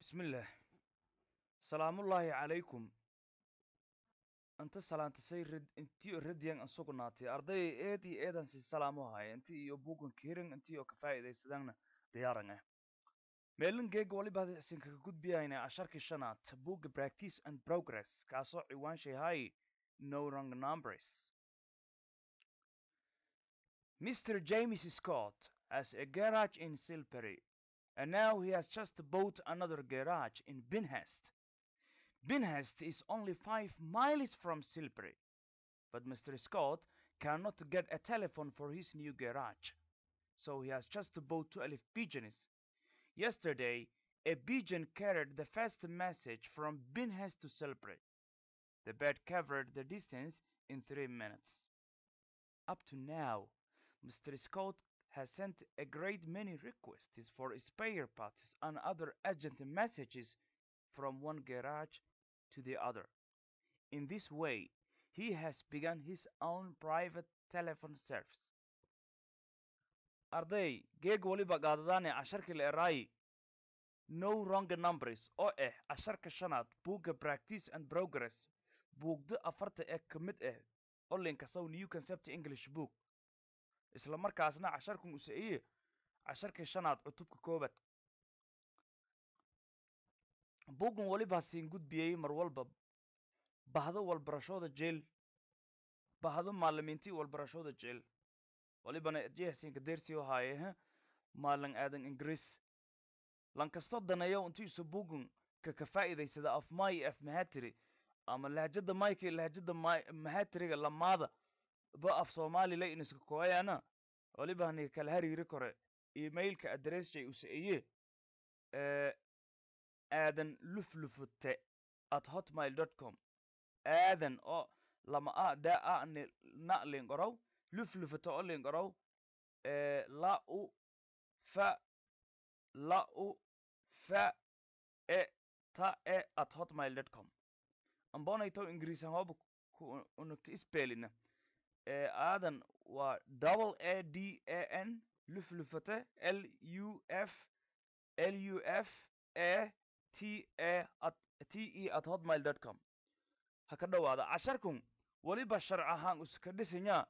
bismillaah salaamullaahi calaykum inta salaantasay red intii radiyan an sugnaatay arday eed iyo eedan si salaamu haya inti iyo buugan kirin intii oo ka faa'iidaysadaanna diyaaran ah meelinkeega waliba isin kaga gudbiyayna casharkii shanaad buugga practice and progress kaasoo ciwaanshay hay no wrong numbers Mr. James Scott has a garage in Silbury, and now he has just bought another garage in Binhurst. Binhurst is only five miles from Silbury, but Mr. Scott cannot get a telephone for his new garage, so he has just bought 12 pigeons. Yesterday, a pigeon carried the first message from Binhurst to Silbury. The bird covered the distance in three minutes. Up to now, Mr. Scott has sent a great many requests for spare parts and other urgent messages from one garage to the other. In this way, he has begun his own private telephone service. arday geeg waliba qaadadaane casharkii la eraayi no wrong numbers oo ah casharka shanaad buugga practice and progress buugda afarta ee ka mid ah olinkasow new concept english book isla markaasna casharkan usaiye casharkii shanaad cutubka koobaad buuggan waliba siin gudbiyey mar walba bahdo walbarashooda jeel bahdo maalimiintii walbarashooda jeel walibana jehsinka dersio haaye maalin aadan ingiriis lankastoo daneeyo intiisu buuggan ka ka faa'iidaysada af may af mahatiri ama lahjada mayka iyo lahjada mahatiriga lamaada ba af soomaalila iniska kooyana waliba ni kala hariiri kore emailka adressjay usaiye aadan luflufute at hotmail dot com aadan oo lama a da a ni na lingorow luflufute oo lingorow la u fa la u fa e ta e at hotmail dot com ambonayto ingiriisan hooba una ka ispelina aadan waa double a d a n luflufate l u f l u f a t a at t e at hotmail dot com ha ka dhowaada casharkun weliba sharc ahaan uska dhisanyaa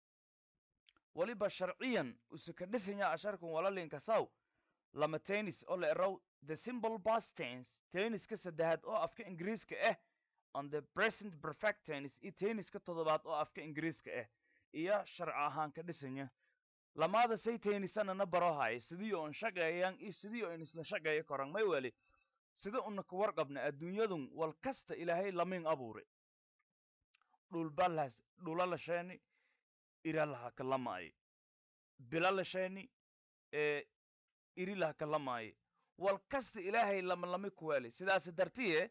weliba sharciyan uska dhisanyaa casharkun walalinkasaw lama tennis oo la erow the simple past tense tenniska saddexaad oo afka ingiriiska ah on the present perfect tennis iyo tenniska toddobaad oo afka ingiriiska ah iyo sharci ahaan ka dhisanya lamaada say tennisanana baro haya sidii oon shaqeeyaan iyo sidii oon isla shaqeeyo koran may weli sida una ka warqabna adduunyadun wal kasta ilaahay lamin abuure dhulbalas dhula lasheeni ira laha kalamaaye bila lasheeni ee iri laha kalamaaye wal kasta ilaahay lama lami kuweeli sidaas dartiye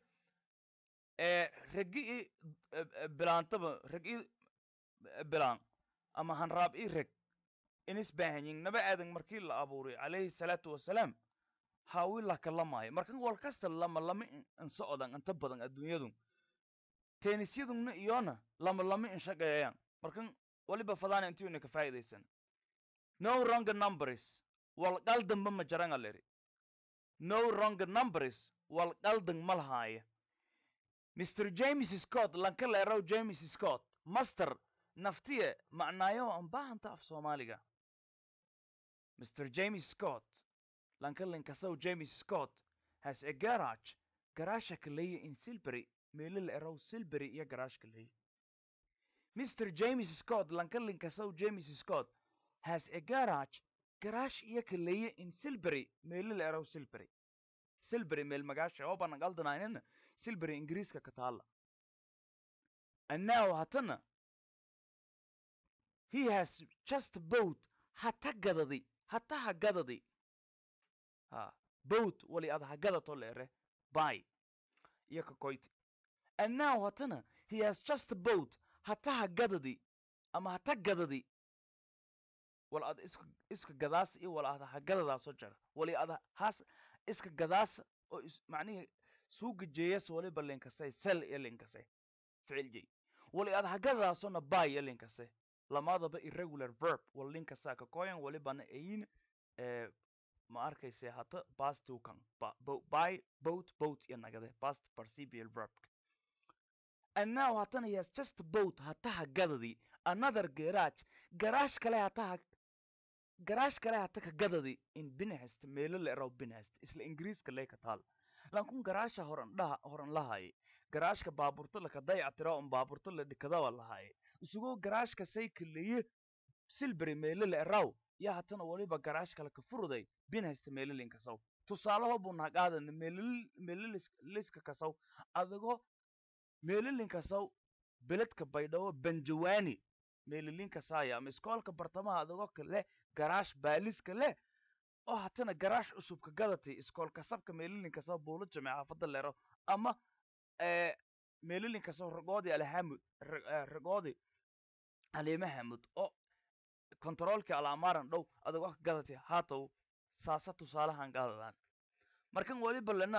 ee regi i bilaantaba reg i bilaan ama hanraab i reg inis baahanyin naba aadan markii la abuuray calayhi salaatu wasalaam hawi la kalamaayo markan wal kasta lama lama insocdan inta badan adduunyadun teenisyadunna iyona lama lama inshaqeeyaan markan waliba fadaana intii una ka faa'iidaysan no wrong numbers wal qaldanba ma jaranga leri no wrong numbers wal qaldan ma lahaaya mr james scott lanka leerow james scott master naftiye macnaayo aan baahanta af soomaaliga mr james scott lanka linkasow james scott has a garage garaasha kaleeye in silbury meelo la erow silbury iyo garaash kaleeye mr james scott lanka linkasow james scott has a garage garaash iyo kaleeye in silbury meelo la erow silbury silbury meel magaasha oo bana qaldanaynana silbury ingiriiska ka taalla and now hatana he has just bought hata gadadi hata ha gadadi ha boat wali ad ha gadato leere by iyo ka koyti and now hatana he has just bought hata ha gadadi ama hata gadadi wal ad iska iska gadaas iyo wal ad ha gadadaasoo jara wali ad has iska gadaas oo is macnihii suuga jeeyas waliba linkasay sel iyo linkasay ficil jey wali ad ha gadadaasona by iyo linkasay lamaadaba irregular verb wal linkasaa ka koyan walibana ayin ma arkayse hata past kan by boat boat iyo nagade past participial verb and now hatana he has just boat hataha gadadi another garage garage kale hataha garage kale hata ka gadadi in binhest meelo la eraw binhest isla ingiriiska lee ka taal lankun garaasha horan dhaha horan lahaye garaashka baaburto laka dayactira un baaburto la dhikadawa lahaye isugoo garaashka saykalaye silbury meelo la eraw ya hatana waliba garaash kale ka furuday binhest meelolin kasaw tusaalaho buu naqaadana meeloliska kasaw adagoo meelolin kasaw beledka baydhabo banjawani meelolin kasaaya ama iskoolka bartamaha adagoo kale garaash baaliska leh oo hatana garaash cusub ka gadatay iskool kasabka meelolin kasaw buulo jame xaafada leero ama meelolin kasaw ragoodi alhamud ragoodi haliima hamud oo controolkii alaamaaran dhow adagoo ka gadatay haatow saasa tusaalahan gaadadaan markan waliba lena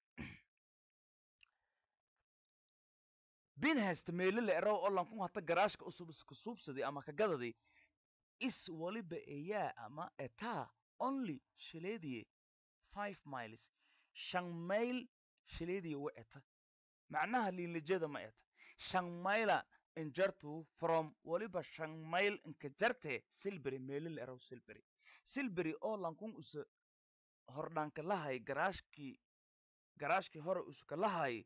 binhest meelo la eraw oo lankun hata garaashka usub iska suubsaday ama ka gadaday is waliba eyaa ama etaa only shileediye five miles shan mayl shileediye wa eta macnaha liinlijada ma eta shan mayla injartu from waliba shan mayl inka jarte silbury meelo la eraw silbury silbury oo lankun usa hordhaanka lahay garaashkii garaashkii hore uska lahay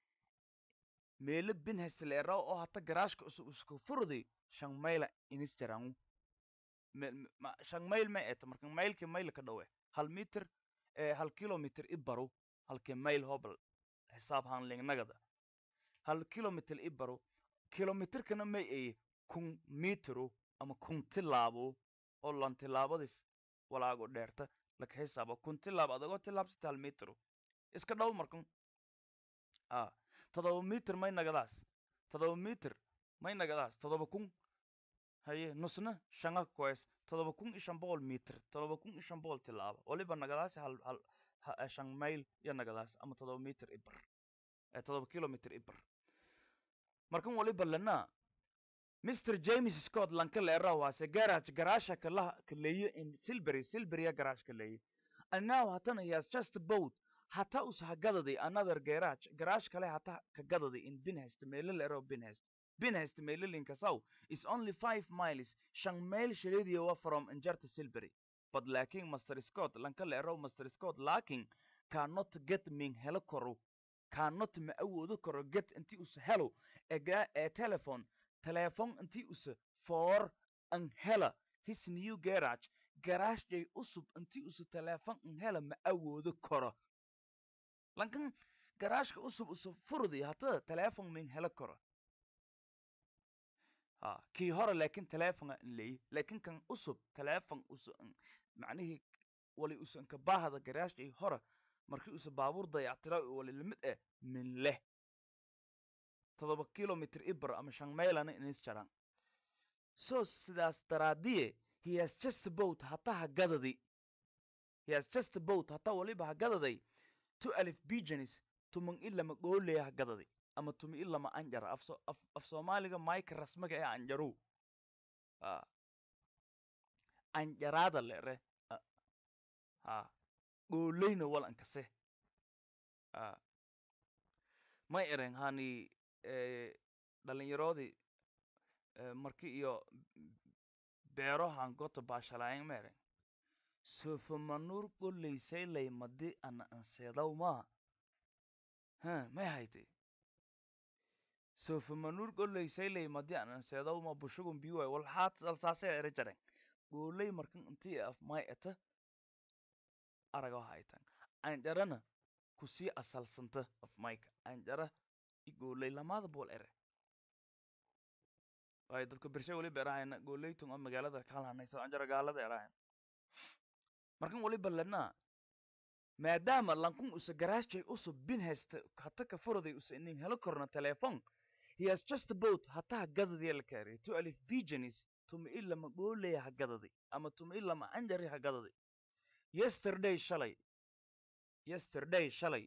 meelo binhest la eraw oo hata garaashka usub uska furday shan mayla inis jarangu shan mayl ma eta marka maylkii mayl ka dhowe hal mitir hal kilomitr i baru halkii mayl hobal xisaab hanlingnagada hal kilomitr i baru kilomitrkana may eye kun mitru ama kun tilaabo oo lan tilaabadis walaago dheerta laka xisaaba kun tilaab adagoo tilaabsita hal mitru iska dhow markan a todoba mitr may nagadaas todoba mitr may nagadaas todoba kun haye nusna shanga koes todoba kun iyo shan boqol mitr todoba kun iyo shan boqol tilaaba waliba nagadaasi hal hal shan mayl iyo nagadaas ama todoba mitr ibar todoba kilomitr ibar markan waliba lena mr james scott lanka leera waase garage garaasha kala kaleeye in silbury silburya garage kaleeye and now hatana he has just boat hata us hagadadi another garage garage kale hata ka gadadi in binhest meelo leero binhest binhest meelolinkasaw is only five miles shan mayl shaleediya wa from injarta silbury but laakin master scott lanka leero master scott laakin cannot get min helo koro cannot ma awoodo karo get intii us helo ega ee telephone telephone intii us for an hela his new garage garaashjay usub intii us telephone an hela ma awoodo karo lankan garaashka usub usub furdi hatada telephone min helo karo ha kii hore laakin telephonea in leeyi laakin kan usub telephone us macnihii wali usanka baahda garaashjay hore markii usa baabuur dayactira wali lamid eh min leh todoba kilomitr ibar ama shan maylana inis jaran so sidaas daraadiye he has just boat hata ha gadadi he has just boat hata waliba ha gadaday two alif bigenis tuman ilama gooleya ha gadadi ama tumi ilama anjara af af af soomaaliga mayka rasmiga ee anjaru a anjaraada lere ha gooleyna wal ankase a may eren hani dhalinyaroodii marki iyo beerohan gota baashalaayang ma eren sofamanur goleysaylay madi ana anseedaw ma ha may hayte sofamanur goleysaylay madi an anseedaw ma bushugun biway wal haat alsaase ere jaren gooley markan intii af may eta arago haytan anjarana kusii asalsanta af mayka anjara igooley lamaada bool ere waayo dadka bershe waliba erahayna gooleytun oo magaalada kalhanayso anjara gaalada erahayn markan waliba lena maadaama lankun usa garaashjay usub bin haysta hata ka furaday usa inin helo korna telephone he has just boat hataha gadadiya la kaariya to alif bigenis tuma ilama gooleya ha gadadi ama tuma ilama anjari ha gadadi yesterday shalay yesterday shalay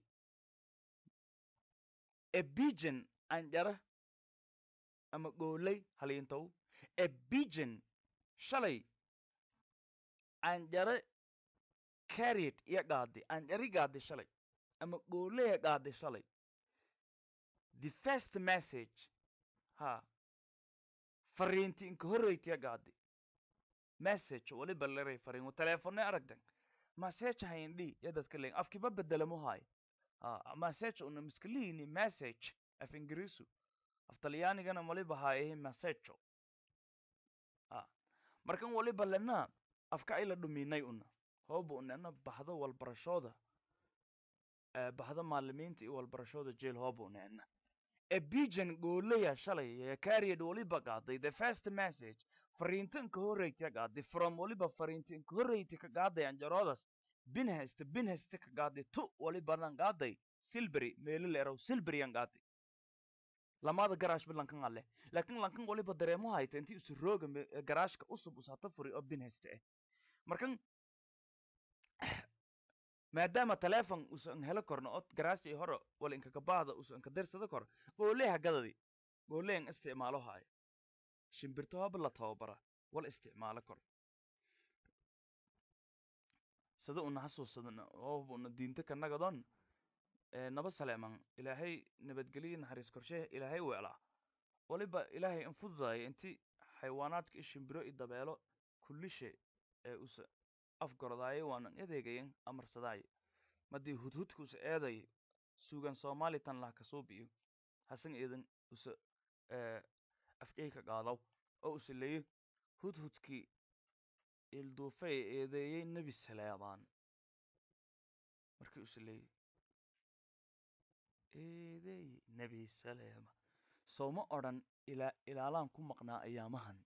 a bigen anjara ama gooley haliintow a bigen shalay anjare carried iyo qaadi anjari qaadi shalay ama gooleya qaadi shalay the first message ha fariinti inka horreytiya qaadi message waliba leray fariin teleefone aragdan message hayndhi ya dadka leeyin afkiba bedelamo hay ha message una miskalihini message af ingiriisu af talyaanigana waliba hayahe messageo ha markan waliba lena afka ay la dhuminay una hooba unena baxdo walbarashooda baxdo maalimiinta iyo walbarashooda jeel hooba unena ebijan gooleya shalay ee carried waliba qaaday the first message fariintan ka horreyta qaaday from waliba fariintan ka horreyti ka qaaday anjaroodas binheste binheste ka qaaday tu walibanan qaaday silbury meelo leerow silburyan qaaday lamada garaash bilankan ale laakiin lankan waliba dareemo hayta intii isu rooga garaashka usub usata furi oo binheste eh markan maadaama telefon usan helo korno od garaashii hore wala inkakabaahda usan ka dirsada kor gooleha gadadi gooleyan isticmaalo haayo shimbirto haba la tababara wala isticmaalo kor sida una hasuusadana ooba una diinta kanagadon naba saleeman ilaahay nabadgeliya naxariis korshe ilaahay weelaa waliba ilaahay infududaya inti xayawaanaadka iyo shimbiro iyo dabeelo kullishe ee usa afgorodaaye waanan edeegayan amarsadaaye madii hudhudka usa eeday suugan soomaali tan lah kasuubiyo hasan eedan usa afjayka qaadaw oo usa leeyo hudhudkii ilduufay eedeeyey nebi saleebaan markii usa leeyo eedeey nebi saleema sooma odhan ilaa ilaalaan ku maqnaa ayaamahan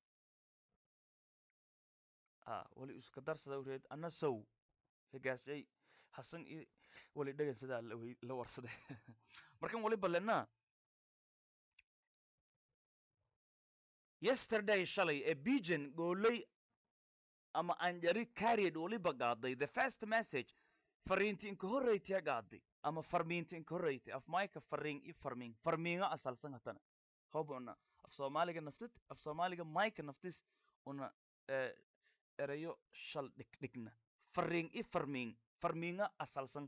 a wali iska darsada ureed ana sow hegaasay hasan i wali dhegan sidaa lawy la warsade markan waliba lena yesterday shalay ee bijan gooley ama anjari carried waliba qaaday the first message fariinti inka horreytiya qaaday ama farmiinti inka horreyti af mayka fariin i farmiin farmiinga asalsan hatana hoba una af soomaaliga naftid af soomaaliga mayka naftis una erayo shal dhigdhigna fariin i farmiin farmiinga asalsan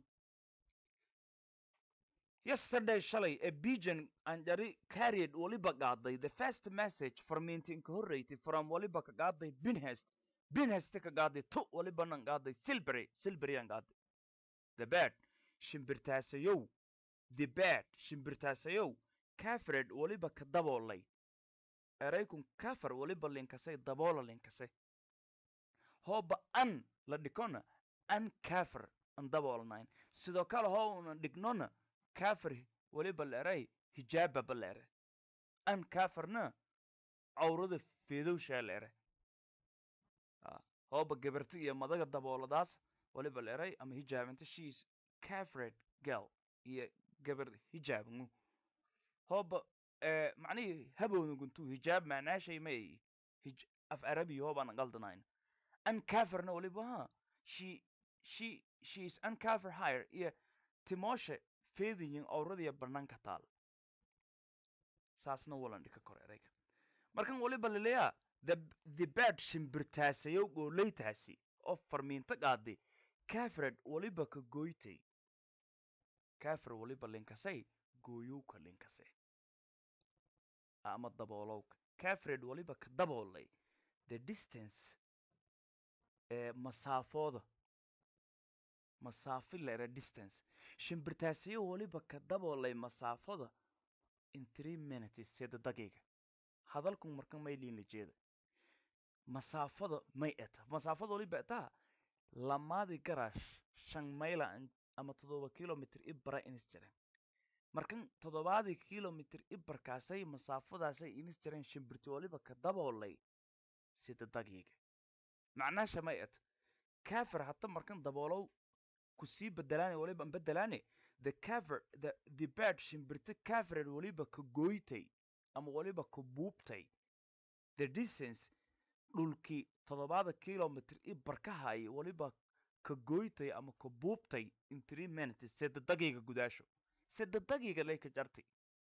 yesterday shalay ee bijan anjari carried waliba qaaday the first message farmiinti inka horreyti from waliba ka qaaday binhest binheste ka qaaday tu walibanan qaaday silbury silburyan qaaday the bed shimbirtaasayow the bed shimbirtaasayow cafred waliba ka daboolay eraykun kafar waliba linkasay daboola linkase hooba an la dhikona an kafir an daboolnayn sidoo kale hoo una dhignona kafir waliba la eray hijaababa la ere an kafirna cawrada feedowshaa la ere hooba gabarti iyo madaga dabooladaas waliba la eray ama hijaabinta sheis cafred gal iyo gabar hijaabngu hooba macnihii habowna guntuu hijaab macnaashay may af arabiya hoobaan qaldanayn uncafirna waliba ha she she she is uncafir higher iyo timooshe feedayin awradiya banaanka taal saasna walan dhika kor erayga markan waliba laleeyaa the the bed shimbirtaasayow gooleytaasi oo farmiinta qaaday cafred waliba ka gooytay cafir waliba linkasay gooyowka linkase ama daboolowka cafred waliba ka daboolay the distance ee masaafooda masaafi lere distance shimbirtaasiyo waliba ka daboolay masaafada in three minutes sida daqiiqa hadalkun marka mayliin la jeeda masaafada may eta masaafada waliba etaa lamaadi garaash shan mayla ama toddoba kilomitr ibara inis jireen markan toddobaadii kilomitr ibarkaasay masaafadaasay inis jireen shimbirti waliba ka daboolay sida daqiiqa macnaasha may et cafir hata markan daboolow kusii bedelaane waliba bedelaane the cafir the the bird shimbirta cafired waliba ka gooytay ama waliba ka buubtay the distance dhulkii toddobaada kilomitr i barkahayay waliba ka gooytay ama ka buubtay in three minutes sida daqiiqa gudaasho sida daqiiqa lay ka jartay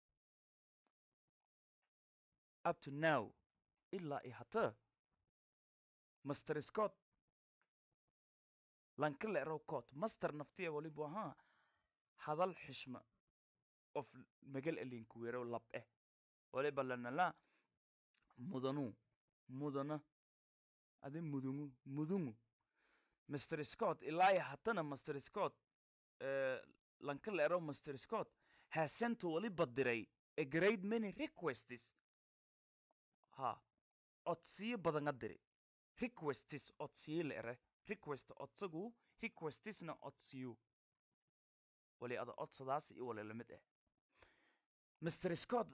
up to now ilaa i hata master scott lanka la erow court master naftiya waliba ahaa hadal xishma of magal elinkuweerow lab eh waliba lanala mudanu mudana adi mudungu mudungu mr scott ilaa hatana mr scott lanka la erow mr scott has sent waliba diray a great many requests ha codsiyo badan a diri requests codsiyo la ere request codsagu requestisna codsiyo wali ada codsadaas iyo wali lamid ah mr scott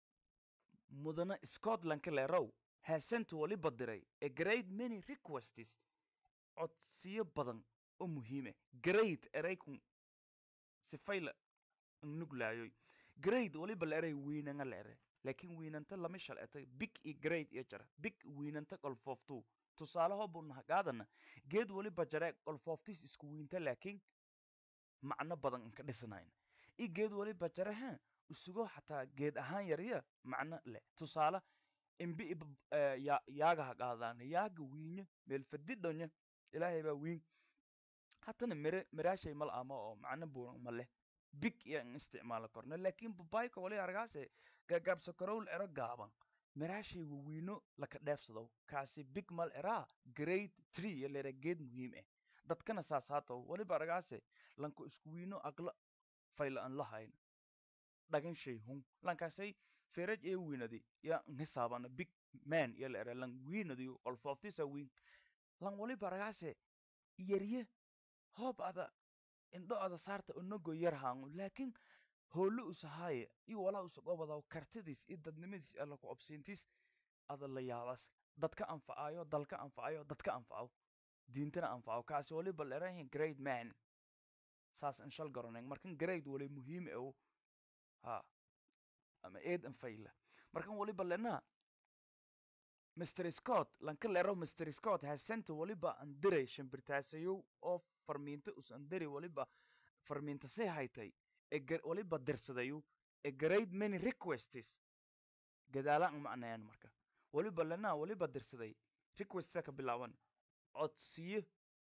mudana scotlandka leerow has sent waliba diray a great many requests codsiyo badan oo muhiima great eraykun sifayla nuglaayoy great waliba la eray wiinanga la ere laakiin wiinanta lama shal etay big iyo great iyo jara big wiinanta qolfooftu tusaale hoobu nahagaadana geed waliba jare qolfooftis isku wiinta laakiin macno badan inka dhisnayn i geed waliba jare ha isugo xataa geed ahaan yarya macno leh tusaale imbi yaaga hagaadaan yaaga wiinyo meelfadidhonya ilaahay baa wiin hatana mere meraashay mal ama oo macno buuran ma leh big iyo in isticmaalo korna laakiin babayka wali argaase gagaabsa karowl ero gaaban meraashay wawiino laka dheefsado kaasi big mal eraa grade tree iyo lera geed muhiim ah dadkana saas haatow waliba argaase lanka isku wiino agla fayla an lahayn dhagan shay hun lankaasay feraj ee wiinadi ya ngisaabana big man iyo lera lan wiinadi qolfooftisa wiin lan waliba argaase yarye hoob ada indho ada saarta onogo yar haangu laakiin hoolo usahaaye iyo walaa usagobadaw kartidiis iyo dadnimadiis alla ku obsiintiis ada la yaabas dadka anfacaayo dalka anfacayo dadka anfaco diintana anfaco kaasi waliba lerahin grade man saas in shal garaneng markan grade wali muhiim ew ha ama eed an fayla markan waliba lena mr scott lanka lero mr scott has sent waliba an diray shimbirtaasayow oo farmiinta us an diri waliba farmiinta say haytay waliba dirsadayu a great many requests gadaala an macnayan marka waliba lena waliba dirsaday requesta ka bilaaban codsiyo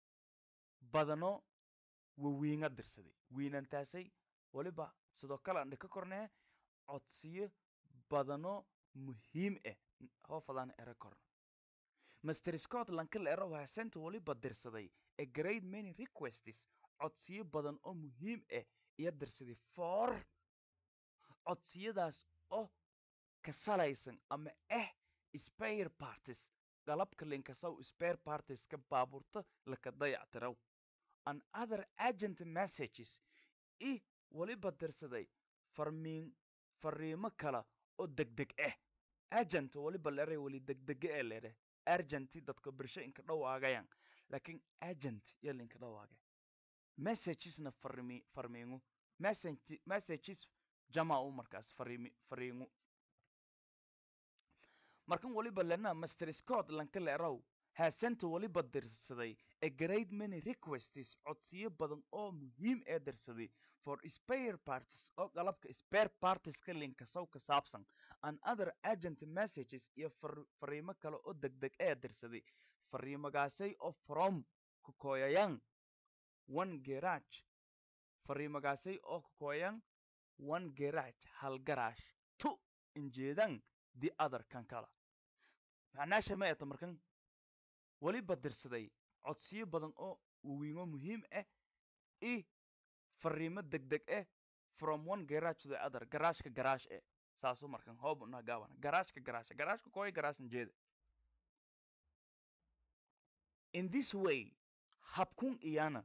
badano wawiinga dirsaday wiinantaasay waliba sidoo kale an dhika kornee codsiyo badano muhiim ah hoofadaan ere korna mr scott lanka la ero hasenta waliba dirsaday a great many requests codsiyo badan oo muhiim ah iyo dirsaday for codsiyadaas oo ka salaysan ama ah spare parties galabka linkasaw spare partieska baabuurta laka dayactiraw and other agent messages i waliba dirsaday farmiin fariimo kala oo degdeg ah agent waliba leray wali degdege ee lere argenti dadka birsho inka dhawaagayan laakiin agent iyo linka dhawaaga messagesna farmi farmiingu message messages jama u markaas farimi fariingu markan waliba lena master scott lanka leerow haasenta waliba dirsaday a great many requests codsiyo badan oo muhiim ee dirsaday for spare parties oo qalabka spare partieska linkasow ka saabsan and other agent messages iyo fariimo kale oo degdeg ee dirsaday fariimagaasay oo from kukoyayan one garage fariimagaasay oo kukoyayan one garage hal garaash tu injeedan the other kan kala macnaasha ma eto markan waliba dirsaday codsiyo badan oo wawiingo muhiim ah i fariimo degdeg ah from one garage to the other garaashka garaash eh saasu markan hoob unaa gaaban garaashka garaasha garaashka koy garaashna jeeda in this way habkun iyana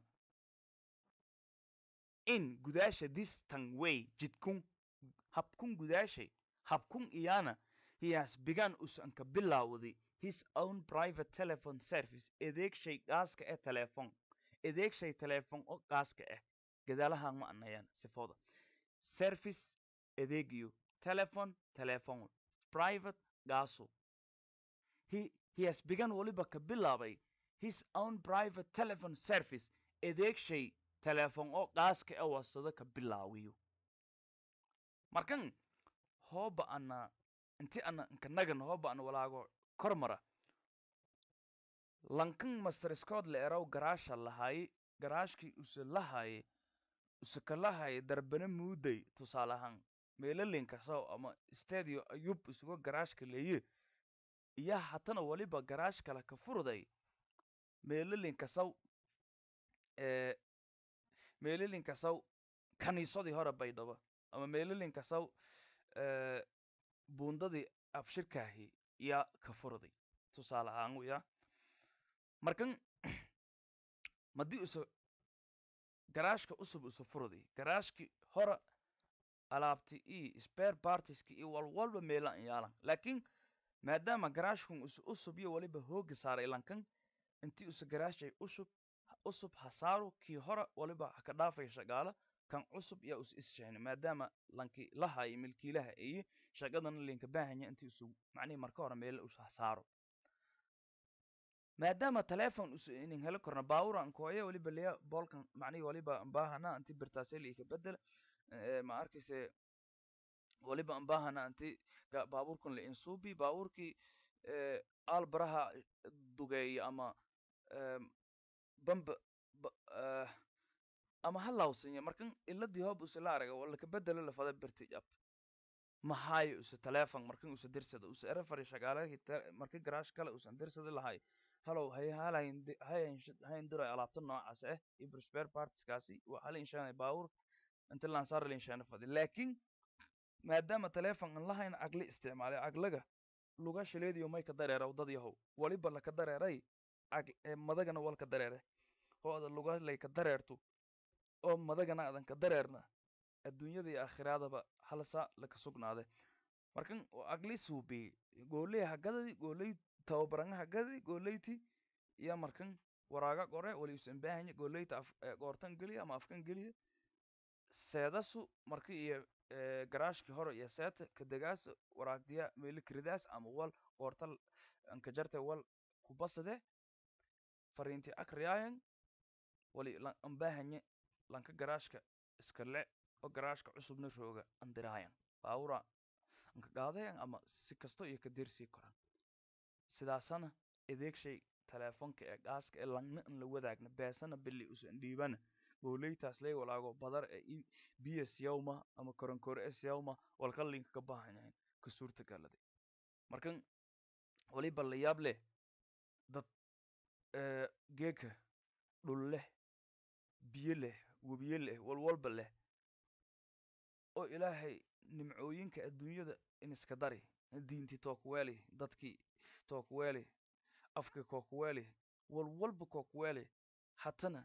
in gudaasha this tan way jidkun habkun gudaashay habkun iyana he has begun usanka bilaawday his own private telephone service adeegshay gaaska ee teleefon adeegshay teleefon oo gaaska ah gadaalahan ma anayaan sifooda service adeegiyo telephone telephone private gaaso he, he has begun waliba ka bilaabay his own private telephone service adeegshay teleefon oo gaaska ee wasado ka bilaawiyo markan hooba ana inti ana nkanagan hooba ana walaago kormara lankan master scott la eraw garaasha lahaay garaashkii use lahaay use ka lahaay darbana muuday tusaale ahaan meelalinka saw ama stadio ayub isuga garaashka leeye iyo hatana waliba garaash kale ka furday meelalinka saw ee meelalinka saw kaniisadii hore baydhabo ama meelalinka saw ee buundadii abshirkaahi yaa ka furday tusaale ahaan ya markan madii use garaashka usub use furday garaashki hore alaabti iyo spare partiski iyo walwalba meelan yaalan laakiin maadaama garaashkun use usub iyo waliba hooga saaray lankan intii use garaashay usub usub hasaaro kii hore waliba haka dhaafay shaqaala kan cusub yaa us isshahni maadaama lanki lahaay milkiilaha iyo shaqadana linka baahanya intii usu macnihi marka hore meela us hasaaro maadaama telefon us inin heli korna baaburan kooya waliba leya bolkan macnihi waliba baahana inti birtaaseli ka bedel ma arkayse waliba baahana inti baaburkan la insuubi baaburkii albaraha dugeeya ama bamba ama halawsanya markan iladii hoob use la araga wala ka bedelo lafada birti jabta mahaayo use telefon markan use dirsada use erefari shaqaalahii marka garaash kale usan dirsada lahay halow hay halayn hayn diray alaabta noocaas ah iyo spare partiskaasi waa hal inshaanay baawur inta lansaar linshaana fadi laakiin maadaama telefon aan lahayn agli isticmaalay aglaga luga shileediyo may ka dareera dad yahow waliba laka dareeray ag madagana wal ka dareere hooda luga lay ka dareerto oo madagana adan ka dareerna adduunyada iyo aakhiraadaba halsa laka sugnaade markan agli suubi gooley hagadadi gooley tababaranga hagadi gooleyti iyo markan waraaga qore wali usan baahanya gooleyta af goortan geliya ama afkan geliya seedasu marka iyo garaashkii hore iyo seeta kadegaas waraagdiya meelikridaas ama wal goorta anka jarte wal kubasade fariinti akriyaayan wali anbaahanye lanka garaashka iska le oo garaashka cusubna rooga andiraayan baawura anka gaadayan ama si kasto iyo ka dirsii koran sidaasana adeegshay telefonka ee gaaska ee langna an la wadaagna beesana bili usan dhiibana gooleytaas lay walaago badar ee bs yawma ama koronkore s yawma walka linka ka baahanyahin ka suurtagalade markan waliba la yaab leh dad geeka dhul leh biyo leh webiye leh walwalba leh oo ilaahay nimcooyinka adduunyada in iska dari diintii tookuweeli dadkii tookuweeli afka kookuweeli walwalba kookuweeli hatana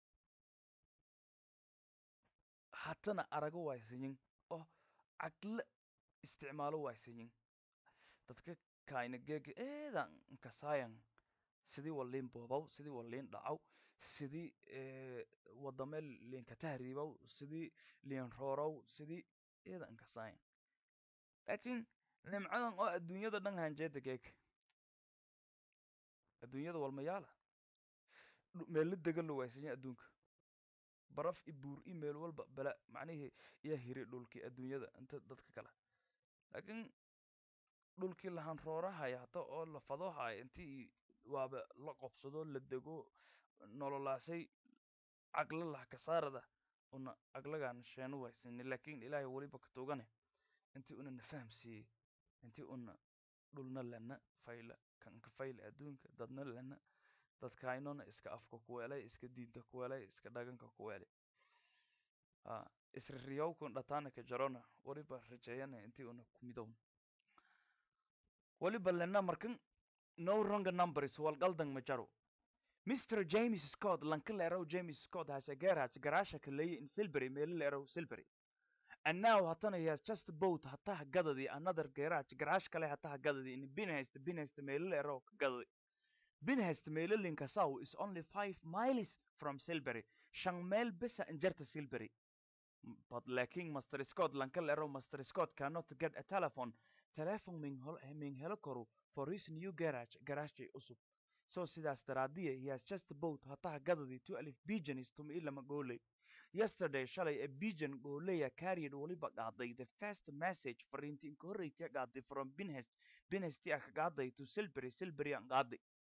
hatana arago waysanyin oo caqle isticmaalo waysanyin dadka kaayna geega eedan nkasaayan sidii waliin boobaw sidii waliin dhacaw sidii wadame liinka tahriibaw sidii liin roorow sidii eedan nkasaayan laakiin nimcadan oo adduunyada dhan hanjeeda geega adduunyada walmayaala meelo degan lo waysanya adduunka baraf i buur i meel walba bala macnihii iyo hiri dhulkii adduunyada inta dadka kale laakiin dhulkii lahan roorahaya hata oo la fadohaya intii waaba la qobsado la dego nololaasay caqlo lah kasaarada una aqlagaan sheenu waysani laakiin ilaahay weliba ka togane intii una na fahamsiiyey intii una dhulna lena fayla kanka fayla adduunka dadna lena dadkaynona iska afka kuweelay iska diinta kuweelay iska dhaganka kuweelay ha isririyowkun dhataana ka jarona weliba rajeeyana intii una kumidown weliba lena markan no wrong numbers walgaldan ma jaro Mr. James Scott lankaleerow James Scott has a garage garasha kaleeye in Silbury meelaleerow Silbury and now hatana he has just bought hataha gadadi another garage garage kale hataha gadadi in Binhurst Binhurst meelaleerow gadadi Binhurst meelalinka saw is only five miles from Silbury shan meel bisa injarta Silbury but laakiin Mr. Scott lankaleerow Mr. Scott cannot get a telephone telephone min hol min helo karo for his new garage garage usub so sidaas daraadiya he has just bought hataha gadadi two alif pigeons tuma ilama gooley yesterday shalay a pigeon gooleya carried waliba qaaday the first message fariintii inka horreysay qaaday from binhest binhesti ah ka qaaday to silbury silbury aan qaaday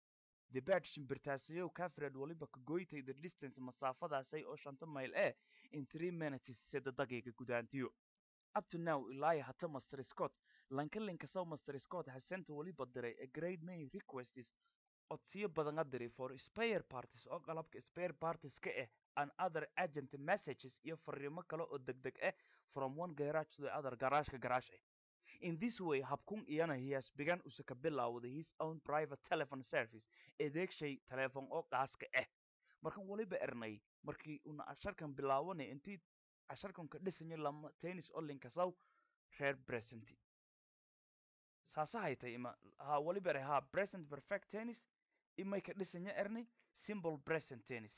the bird shimbirtaasiyow kafred waliba ka goytay the distance masaafadaasay oo shanta mayl eh in three minutes sida daqiiqa gudaantiyo up to now ilaa hata master scott lankalinka sow master scott has sent waliba diray a great many requests codsiyo badan a diray for spare parties oo qalabka spare parties ka ah and other agent messages iyo fariimo kale oo degdeg ah from one garage to the other garaashka garaash ah in this way habkun iyana he has begun usa ka bilaawday his own private telephone service adeegshay teleefon oo qaaska ah markan waliba ernay markii una casharkan bilaawanay intii casharkan ka dhisanyo lama tennis olinka saw reer present saasa haytay ima ha waliba ere ha present perfect tennis imay ka dhisanyo ernay simple present tennis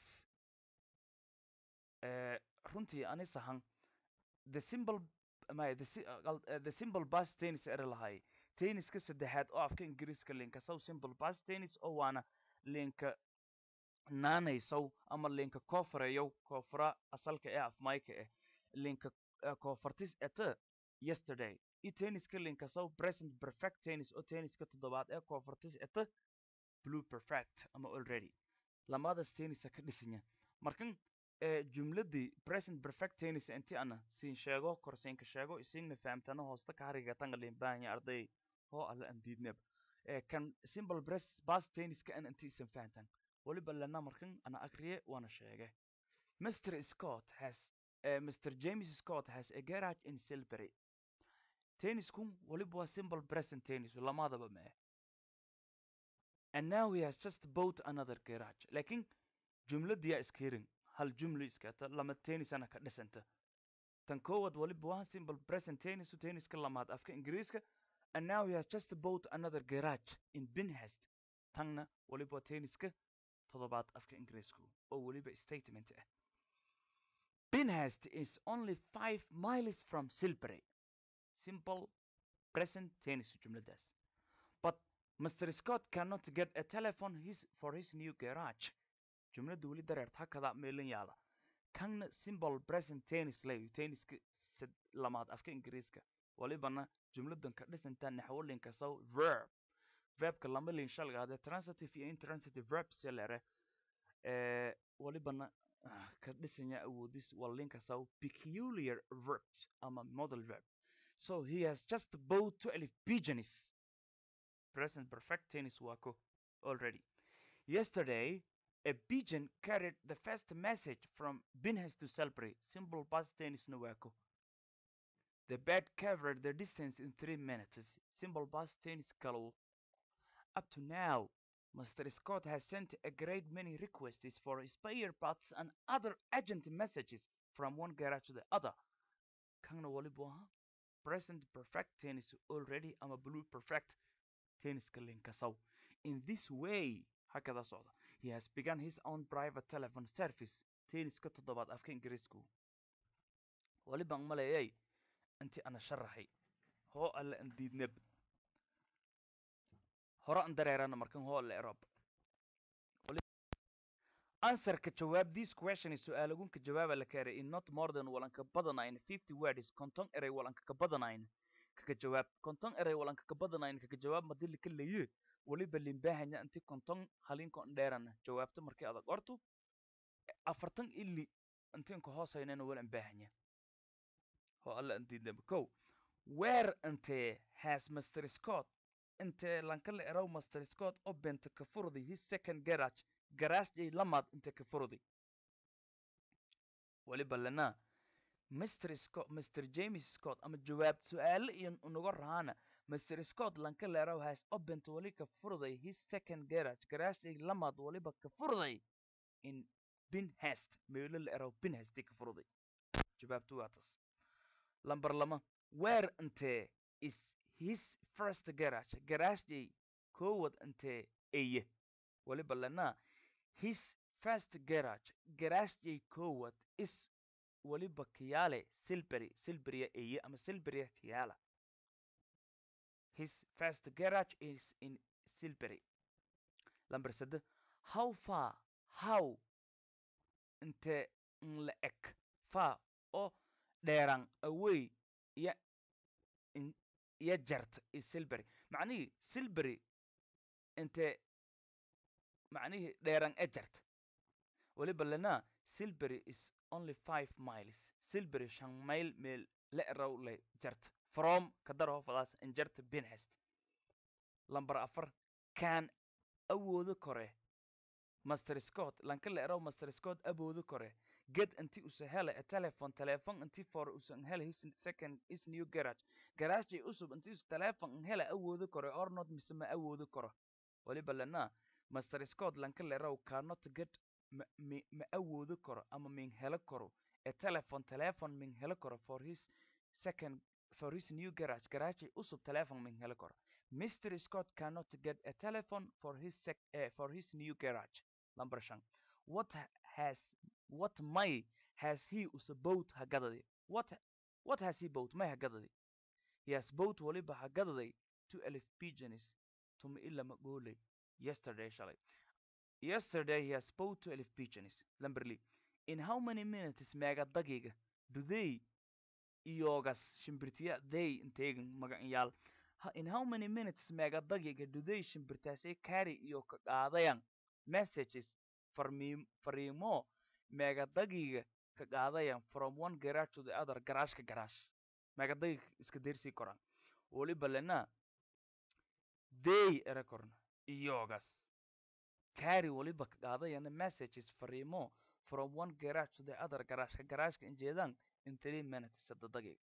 Eh, runtii ani sahan the simple maya the, si- uh, gal- uh, the simple bus tennis ere lahay tenniska saddexaad oo afka ingiriiska linka saw simple bus tennis oo waana linka naanaysow ama linka koofareyow koofara asalka ee afmayka eh linka uh, koofartis ete yesterday i tenniska linka saw present perfect tennis oo tenniska toddobaad ee koofartis ete blue perfect ama already lamadaas tennisa ka dhisanya markan ee jumladii present perfect tennis inti ana siin sheego korsiinka sheego isiinna fahamtana hoosta ka hariga tanga limbahanya arday hoo alla aan diidneb ee kan simple press past tenniska an inti isan fahantan waliba lana markan ana akriye waana sheege mr scott has uh, mr james scott has a garage in silbury tenniskun waliba waa simple present tennis lamadaba mee and now he has just bought another garage lakin jumladiyaa iska hirin hal jumlo iskata lama tennisana ka dhisanta tan koowaad waliba waa simple present tennis tenniska lamaad afka ingiriiska and now he has just bought another garage in binhest tanna waliba waa tenniska toddobaad afka ingiriisku oo weliba statement ah binhest is only five miles from silbury simple present tennis jumladaas but mr scott cannot get a telephone his, for his new garage jumladda weli dareert hakada meelin yaala kanna simple present tennis lay tenniska sad lamaad afka ingiriiska walibana jumladan ka dhisantaa naxwolinka saw verb verbka lama lin shalgaade transitive iyo intransitive verbs yalere ee walibana ah, ka dhisanya awoodis walinka saw peculiar verbs ama model verb so he has just bought twelve pigeons present perfect tennis wako already yesterday a pigeon carried the first message from Binhas to Selbury, simple past tennis Nuwako. The bird covered the distance in three minutes, simple past tennis Kalu. Up to now, Mr. Scott has sent a great many requests for spare parts and other urgent messages from one garage to the other. Kangna walibuha, present perfect tennis already, I'm a blue perfect tennis kalinkasaw. In this way, hakada socda. He has begun his own private telephone service. Tenniska toddobaad afka ingiriisku. Walibaan maleeyay intii ana sharaxay. Hoo alle an diidneb. Hore an dareerana markan hoo alle erob. Answerka jawaab this question is su'aalagunka jawaaba la keenay in not more than walanka badanayn 50 words konton eray walanka ka badanayn kaga jawaab konton eray walanka ka badanayn kaga jawaab madili ka leeyahay waliba limbahanya inti konton halinkon dheerana jawaabta markii adag ortu afartan ili intiin ka hoosaynana wala imbahanya ho alla intiidnaba ko where intee has mr scott intee lankala eraw mr scott obenta ka furday his second garage garaasjay lamaad inte ka furday waliba lana mr scott mr james scott ama jawaab su-aale iyo unaga raana Mr. Scott Lankalero has opened wali ka furday his second garage. Garage lamaad waliba ka furday in Binhest. Meelo la ero Binhest ka furday. Jawaabtu waa tas. Lambar lama. Where inte is his first garage? Garage koowad inte eye. Waliba lana his first garage. Garage koowad is waliba kiyaale Silbury. Silbury eye ama Silbury kiyaala. His first garage is in Silbury. Number sade, how far, how, inte la ek, far, o dheeraan away, ya, in, ya jart is Silbury. معنيه Silbury, inte macnihii dheeran e jarta weliba lena silbury is only five miles silbury shan mayl meel le raw le jarta from kadar hofadaas injarta binhest lamber afar can awoodo kore master scott lanka le eraw master scott awoodo kore get inti usa hele a telephone telephone inti for usan hele his second his new garage garage usub inti us telephone hele awoodo kore or not mise ma awoodo karo waliba lena master scott lanka le eraw cannot get ma mi ma awoodo karo ama min helo karo a telephone telephone min helo karo for his second for his new garage garage usub telephone min helo karo Mr. Scott cannot get a telephone for his sec uh, for his new garage. Number shan. What ha- has what may has he us boat hagadadi? What what has he bought? May hagadadi. He has bought waliba hagadadi two elf pigeons to me illa magole yesterday shalay. Yesterday he has bought two elf pigeons. Lamberly. In how many minutes mega dagiga do they iyogas shimbirtiya they integan magacyal Ha- in how many minutes mega dagiga do they shimbirtaasay carry iyo ka qaadayan messages farmiim fariimo mega dagiga ka qaadayan from one garage to the other garage ka garage mega dagiga iska deersii koraan weliba lena they era korna iyogas carry weliba ka qaadayana messages fariimo from one garage to the other garage ka garage ka injeedaan in three minutes sadda dagiga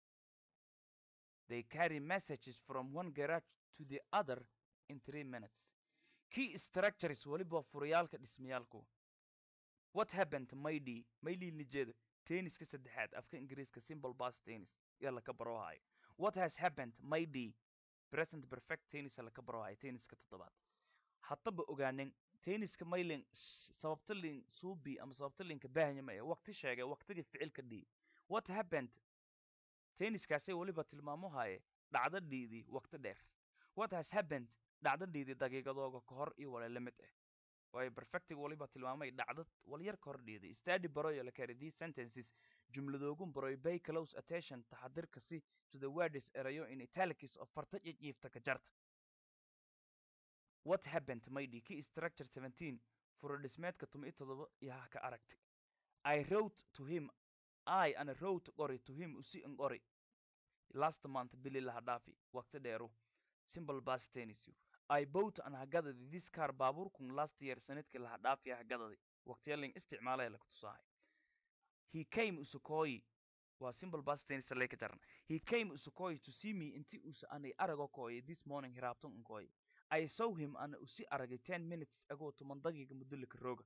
They carry messages from one garage to the other in three minutes. Key structures waliba furayaalka dhismayaalku. What happened maydi mayli lijeeda tenniska saddexaad afka ingiriiska simple past tennis yaa laka barohayo. What has happened maydi present perfect tennis yaa laka barohayo tenniska toddobaad. Haddaba ogaanin tenniska maylin sababta lin suubi ama sababta linka baahanyamaya waqti sheegay waqtiga ficilka dhii. What happened tenniskaasay weliba tilmaamo haye dhacdadhiidii waqti dheer what has happened dhacdadhiidii daqiiqadooga ka hor iyo wala la mid ah waayo perfectiga waliba tilmaamay dhacdad walyar ka hor dhiiday study baroyo la kari these sentences jumladoogun baroy pay close attention taxadirka si to the words erayo in italics of farta jijiifta ka jarta what happened maydi ki structure 17 furodhismeedka tumi todoba iyo ha ka aragtay i wrote to him I and wrote qori to him usi an qori last month bili laha dhaafi waqti dheeru simple past tense you I bought an hagadadi this car baabuurkun last year sanadkii laha dhaafi hagadadi waqtiyalin isticmaalaya laku tusahay he came usukoi waa simple past tense lay ka jaran he came usukoi to see me inti usa anay arago kooye this morning hiraabtan unkooye I saw him ana usi aragay ten minutes ago toban daqiiqa mudulika rooga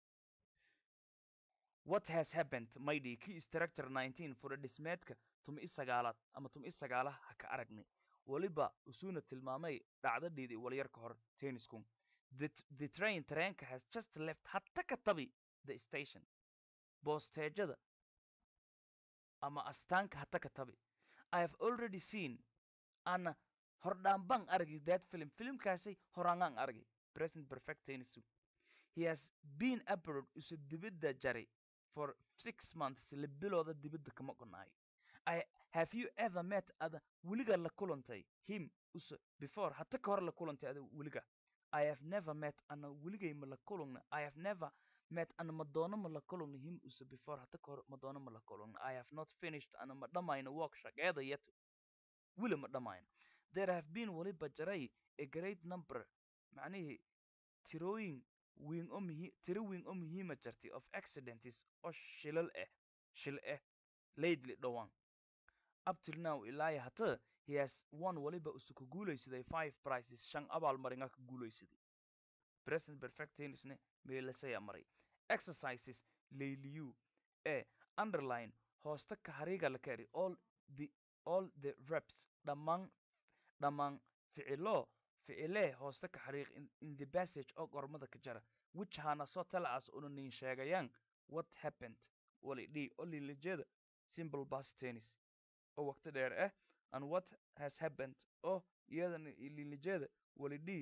what has happened maydi key structure 19 fura dhismeedka tumi isagaalaad ama tumi isagaalaha ha ka aragnay weliba usuna tilmaamay dhacdadhiidii walyar ka hor tenniskun the, t- the train treenka has just left hatta ka tabi the station boosteejada ama astaanka hatta ka tabi i have already seen ana hordhaanbaan argi that film filmkaasay horaangaan argi present perfect tennis he has been abroad isu dibidda jari for six months la bilooda dibadda kama qonaayo I have you ever met ada weliga la kulantay him use before hata ka hor la kulantay ada weliga I have never met ana weligay ma la kulungna I have never met ana madoono ma la kulungna him use before hata ka hor madoono ma la kulungna I have not finished ana ma dhamayno work shaqeeda yet weli ma dhamayno there have been weliba jaray a great number macnihii tirooyin weyn oo muhi tiro weyn oo muhiima jirtay of accidents oo shilal ah shil ah lately dhowaan up till now ilaa hata he has won waliba usu ka guulaysaday five prizes shan abaalmaringa ka guulaysaday present perfect tennisne meelasaya maray exercises layliyu ee underline hoosta ka hariiga la kari all the all the reps dhammaan dhammaan ficilo ficilee hoosta ka xariiq in, in the passage oo gormada ka jara which hana soo talacaas una nin sheegayaan what happened wali dhi oo liilajeeda simple past tennis oo waqti dheer ah and what has happened oo iyadana liilajeeda wali dhi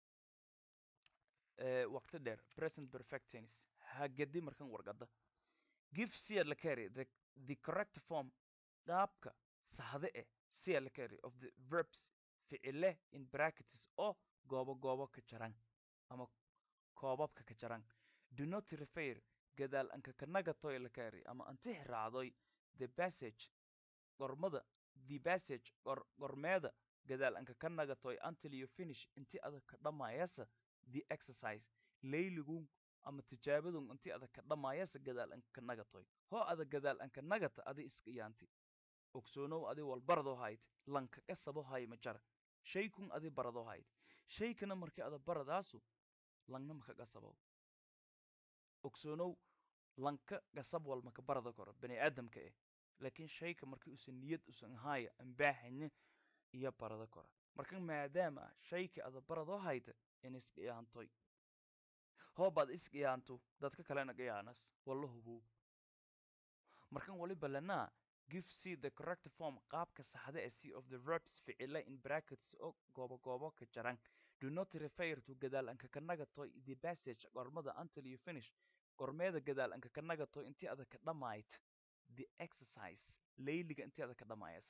eh, waqti dheer present perfect tennis hagadi markan wargada give sia la carry the, the correct form qaabka saxde eh sia la carry of the verbs ficile in brackets oo goobo goobo ka jaran ama koobabka ka jaran do not refer gadaal anka kanagatoy la kaari ama antix raacdoy the passage gormada the passage gor gormeeda gadaal anka ka nagatoy until you finish inti adag ka dhammayasa the exercise layligun ama tijaabadun inti adag ka dhammayasa gadaal anka ka nagatoy hoo adag gadaal anka nagata adi iska yaanti ogsoonow adi walbarado hayd lanka qasabo hay ma jara shaykun adi barado hayd shaykana markii ada baradaasu langna maka qasabow ogsoonow lanka qasab wal maka barada koro bani aadamka eh laakiin shayka markii usan niyad usan haaya ambaaxanya iyo barada kora marka maadaama shayka ada barado hayta in isqiyaantoy hoobaad isqiyaanto dadka kalena qiyaanas walla hubow markan waliba lanaa give c the correct form qaabka saxda ee c of the verbs ficile in brackets oo goobo goobo ka jaran do not refer to gadaal anka ka nagatoy the passage gormada until you finish gormeeda gadaal anka ka nagatoy intii ada ka dhammayd the exercise layliga intii ada ka dhammayas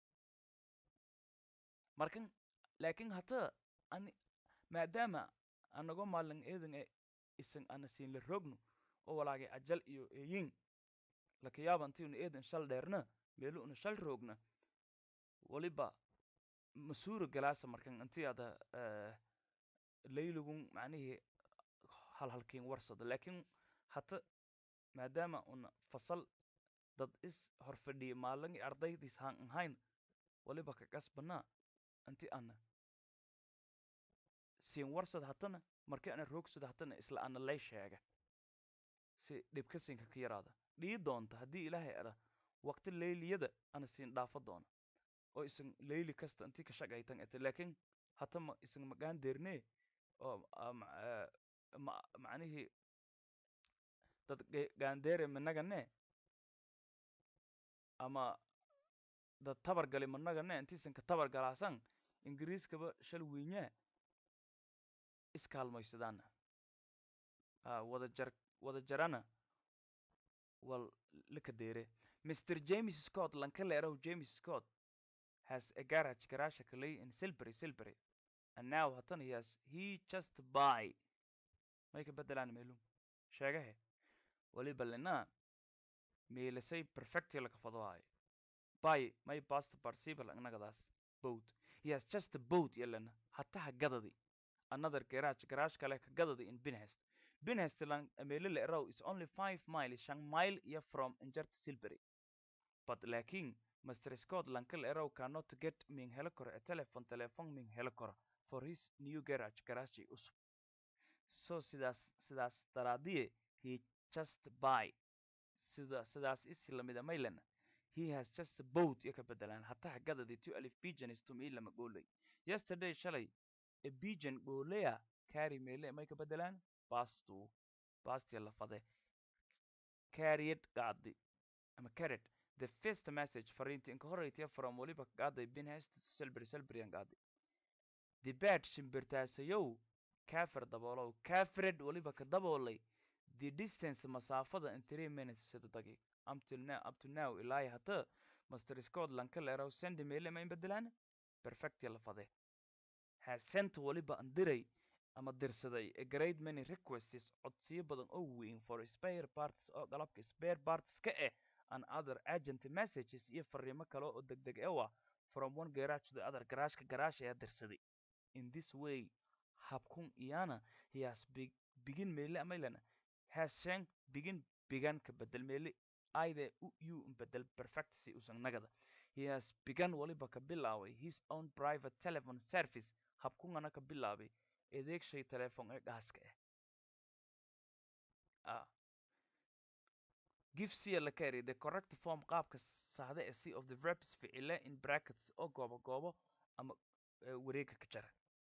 markan laakiin hata ani maadaama anago maalin eedan e isan ana siin la rogno oo walaagay ajal iyo eeyin lakayaaba intiuna eedan shal dheerna meelu una shal roogna waliba masuura galaasa markan intii ada layligun macnihii halhalkiin warsada laakiin hata maadaama una fasal dad is horfadhiya maalin ardaydiis haan ahayn waliba ka qasbanaa inti ana siin warsad hatana markii ana roogsada hatana isla ana lay sheega si dhibka siinka ka yaraada dhii doonta haddii ilaahay ada waqti layliyada ana siin dhaafo doona oo isan layli kasta intii ka shaqaytan ete laakiin hata ma isan magaan deernee oo ma macnihii dad gaandeere managane ama dad tabar gali managane intiisan ka tabar galaasan ingiriiskaba shal wiinyaa iskaalmaysadaana a wada jar wada jarana wal lika deere mr james scott lanka leeraw james scott has a garage garasha kalay in silbury silbury and now hatan he has he just buy may ka bedelaan meelum sheegahe waliba lenaa meelasay perfecti laka fadohaayo buy may past participle annagadaas boat he has just boat yalena hataha gadadi another garage garage kale ka gadadi in binhest binhest lang meelo la eraw is only five mile shan mile iyo from injert silbury but laakiin Mr. Scott lankal eraw cannot get min helo karo a telephone telephone min helo karo for his new garage garage usub so sidaas sidaas daraadiye he just buy sida sidaas isi lamida maylana he has just bought iyo ka bedelaan hataha gadadi two alif pigeons to me lama goolay yesterday shalay a pigeon gooleya carry meele may ka bedelaan bastu basti la fade carried gaadi ama carried the first message fariinta inka horeytiya from waliba gaaday binhest silbury silburyan gaadi the bad shimbirtaasayow kafir daboolow kafred waliba ka daboolay the distance masaafada in three minutes sida daqiiq until now up to now ilaa hata master scott lanka leeraw sendi meele ma in bedelaan perfect la fade has sent waliba andiray ama dirsaday a great many requests codsiyo badan oo weyn for spare parts oo qalabka spare parts ka eh and other agent messages iyo fariimo kale oo degdeg ewa from one garage to the other garaashka garaash ayaa dirsaday in this way habkun iyana he has big begin meele amaylana has shan begin began ka bedel meele aide u u bedel perfect si usan nagada he has begun waliba ka bilaaway his own private telephone service habkungana ka bilaabay adeegshay telefoon ee dhaaska ah ah give c la carry the correct form qaabka saxda ee c of the verbs ficile in brackets oo goobo goobo ama wareega ka jara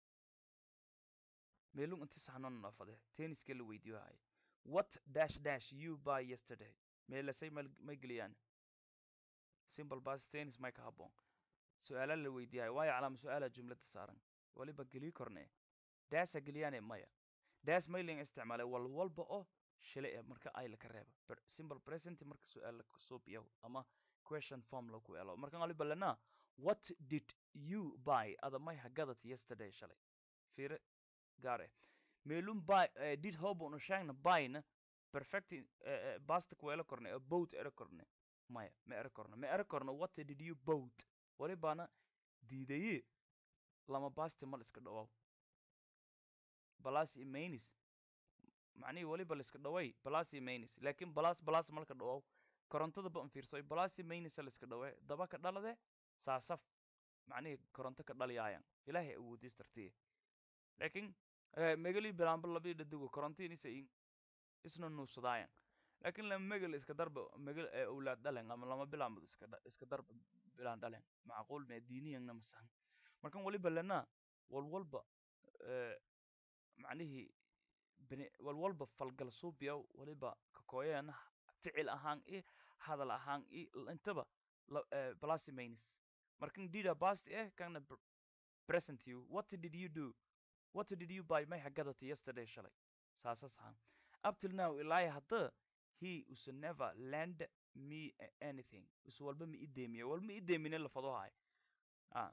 meelun inti saxnoon noofade tenniska la weydiiyo hay what dash dash you buy yesterday meelasay may geliyaan simple bas tennis may ka habboon su-aala la weydiiyahay waayo calaama su-aala jumlada saaran waliba geliy korne daasa geliyaane maya daas mailing isticmaalay wal walba oo shile eh marka ay laka reeba simple present marka su-aal lasuubiyaw ama question form laku elo markan waliba lana what did you buy ada may hagadat yesterday shalay fiire gaar eh meelun by uh, did hobo no shangna byna perfecti uh, basta kuela korne a boat era korne maya ma era korne ma era korne what did you boat wali bana diidaye lama basti mal iska dhawaw balas imainis macnihii waliba la iska dhaway balas imainis laakiin balas balas malka dhawaw korontada ba fiirsoy balas imainisa la iska dhawe daba ka dhalade saasaf macnihii koronto ka dhaliyaayan ilaahay awoodis tartiye laakiin megali bilaanba labii dhadigo korontiinisa in isna nuusadaayan laakiin lama megal iska darba megal awlaad dhalen ama lama bilaanbad iska iska darba bilaan dhalen macquul mee diiniyangna masahan markan waliba lena walwalba macnihii bini walwalba falgal suubiya waliba kakooyana ficil ahaan i hadal ahaan i intaba balas imainis markan dida past eh kana present you what did you do what did you buy may hagadati yesterday shalay saasas ahaan up till now ilaa hadda he us never lend me anything us walba ma ideemiya walma ideemine lafadohay ah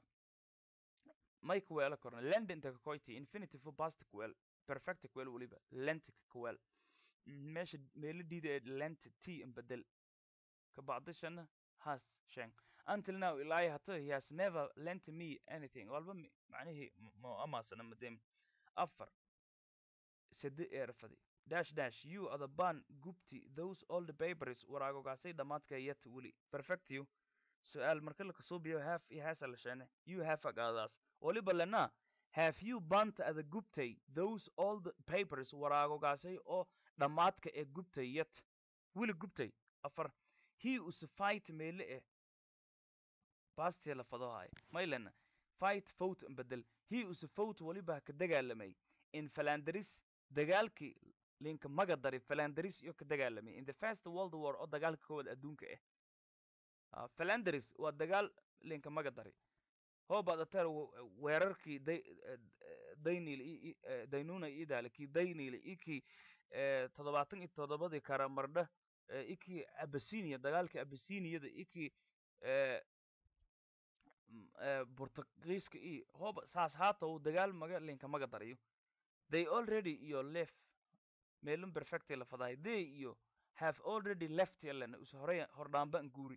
may kuweela korna lend inta kakoyti infinitive past kuweel perfect kuweel waliba lent kuweel meesha meelo diida ee lent t in bedel kabacdishana has sheng until now ilaa hata he has never lent me anything walba macnihii mo amaasana madem afar sede eerfadi dash dash you are the ban gubti those all the papers waraagogaasay dhammaadka yet weli perfect you su-aal marka la kasuubiyo have iyo has alashane you have agaadaas waliba lena have you bant ada gubtay those all the papers waraagogaasay oo dhammaadka ee gubtay yet weli gubtay afar he us fight meele eh bastia la fadohay maylena fight vote bedel he us vote waliba ka dagaalamay in falandaris dagaalkii linka magadari falandaris iyo ka dagaalamay in the first world war oo dagaalka koowaad adduunka ah falandaris waa dagaal linka magadari hoobaadateer weerarkii daynil daynuna idaale kii daynil ikii toddobaatan iyo toddobadii karamardha ikii abasinia dagaalkii abasiniyada ikii burtugiiska iyo hooba saas haata uu dagaal maga linka maga dariyo they already iyo left meelun perfectay la fadahay they iyo have already left yalana us horey hordhaamba an guuri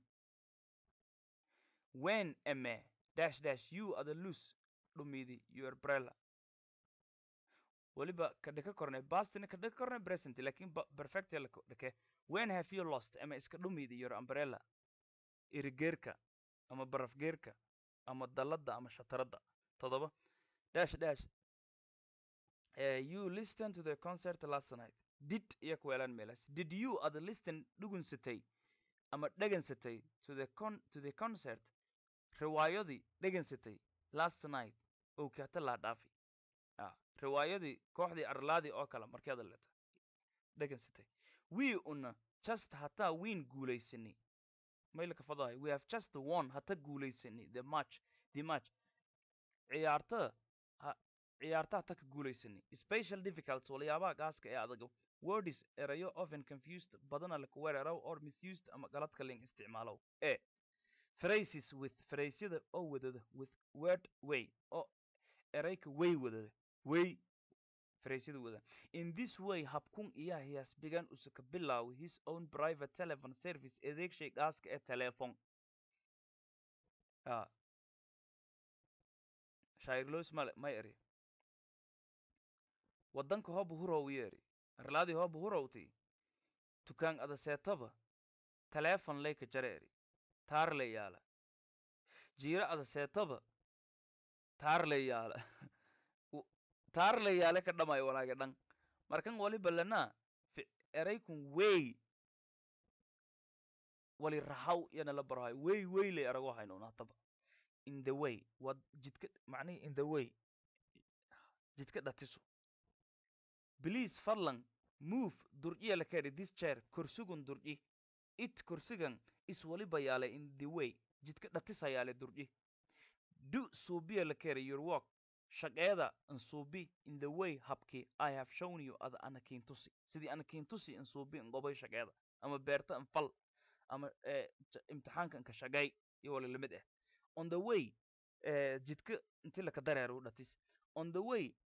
when ame dash dash you are the loose dhumidi your brella waliba ka dhika kornay bastina ka dhika kornay present lakin perfect la dhike when have you lost ama iska dhumidi your umbrella irigeerka ama barafgeerka ama dalada ama shataradda todoba dash dash uh, you listen to the concert last night did iyo kuweelaan meelaas did you ada listen dhugunsatay ama dhegansatay to the con to the concert riwaayadii dhegansatay last night oo kaata laa dhaafi ah riwaayadii kooxdii arlaadii oo kale markeeda leta dhegansatay we una just hataa wiin guulaysani maylka fadahay we have just won hata guulaysani the match the match ciyaarta ciyaarta hata ka guulaysani special difficulties waliyaabaha gaaska ee adaga words erayo often confused badana laku weeraraw or misused ama galadka ling isticmaalow e phrases with phrasyada oo wadada with word way oo erayka way wadada way phrasyada wada in this way habkun iya he has begun usaka bilaw his own private telephone service adeegshay gaaska ee telephone ah shairlos male may eri wadanka hooba hurow yeeri arlaadii hooba hurowti tukaan ada seetaba teleefon layka jare eri taar le yaala jiiro ada seetaba taar le yaala taar le yaale ka dhamay walaage dhan markan waliba lana eraykun wey wali rahaw yana la barahay wey wey le erago hayno naataba in the way wad jidka macnihi in the way jidka dhatiso please fadlan move durjiya la keri this chair kursigun durji it kursigan is waliba yaale in the way jidka dhatisa yaale durji do suubiya la keri your work shaqeeda ansuubi in the way habki i have shown you ada anakintusi sidii anakintusi ansuubi ngobay shaqeeda ama beerta anfal ama imtixaanka anka shaqay iyo wali lamid ah on the way jidka inti laka dareero dhatis on the way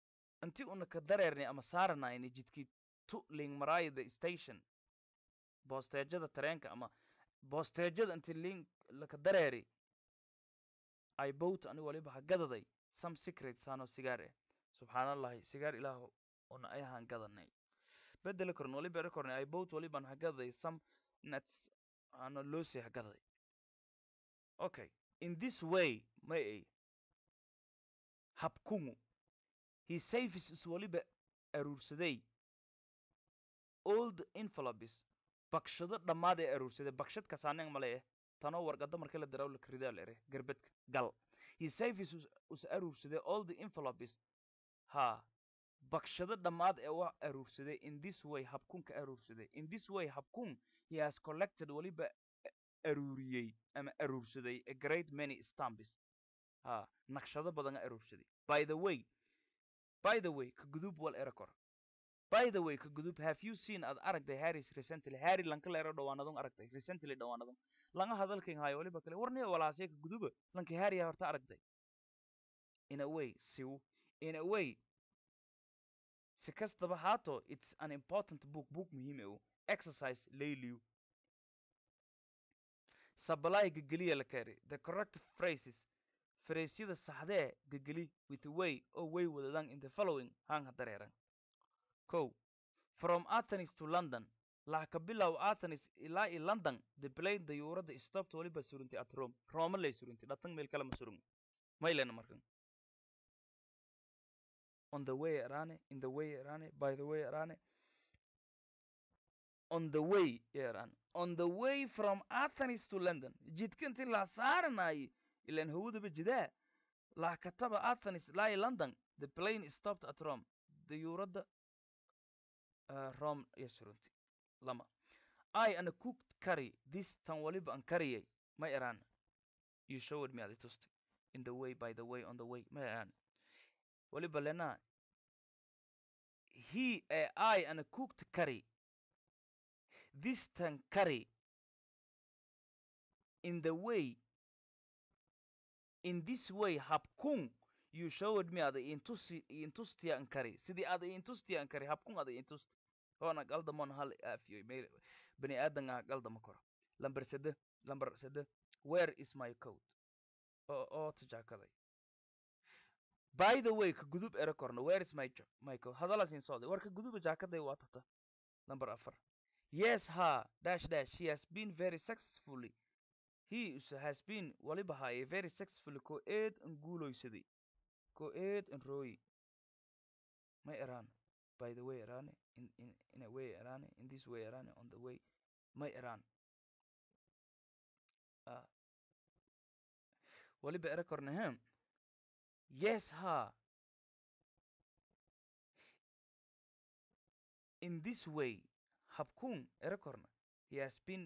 inti una ka dareernay ama saaranayni jidkii tu ling maraayo the station boosteejada tareenka ama boosteejada inti ling laka dareeri i bought ani waliba ha gadaday some secret saano sigaar eh subxaanallahi sigaar ilaah una ayahaan gadanay bedeli korn waliba eri kornay i bought walibaan ha gadaday some nuts ano loosi ha gadaday okay in this way may ay habkungu he saves is waliba aruursaday all the envelopes bakshado dhammaad ee aruursaday bakshad kasaaneng male eh tanoo warqada markii la diraw lakridaa la ere gerbedka gal he saves us, us aruursaday all the envelopes ha bakshado dhammaad ee wa aruursaday in this way habkunka aruursaday in this way habkun he has collected waliba aruuriyey ama aruursaday a great many stamps ha naqshado badan aruursaday by the way by the way ka gudub wal erakor by the way ka gudub have you seen ad aragtay harris recently harry lanka la ero dhawaanadon aragtay recently dhawaanadon langa hadalkan hayo waliba kale warniya walaasay ka guduba lanka harry horta aragtay in a way siw in a way si kastaba haato it's an important book book muhiim e exercise layliw supply gegeliya la kari the correct phrases fraysyada saxdee gegeli with way oo way wadadan in the following hang hadareeran ko from athens to london laha ka bilow athens ilaa i london the plane dayuurada stopped waliba surintay at rome roma lay surintay dhatan meel kale ma surun maylena markan on the way arane in the way arane by the way arane on the way yeran on the way from athens to london jidka intii la saaranayay ilan hawadaba jidaa la kataba athens ilaa i london the plane stopped at rome dayuuradda uh, rome iyo surunti lama i ana cooked curry this tan waliba an kariyay ma iran you showed me adi tusti in the way by the way on the way ma iran waliba lena he eh, i ana cooked curry this tan curry in the way in this way habkun you showed me ada intusi intustia an kari sidii ada intustia an kari habkun ada intusti hoona galdamon hal aafiyoy meel bani aadan ah galdama koro lamber sede lamber sede where is my coat oo oo tajaakaday by the way ka gudub ere korno where is my jo my coat hadala sin socday war ka guduba jaakaday waa tata lamber afar yes ha dash dash he has been very successfully he is- has been waliba haye very successfully ko eed an guuloysaday ko eed an rooyi may eraan by the way erane in, in, in a way erane in this way erane on the way may eraan ah waliba ere kornahem yes ha in this way habkun ere korna he has been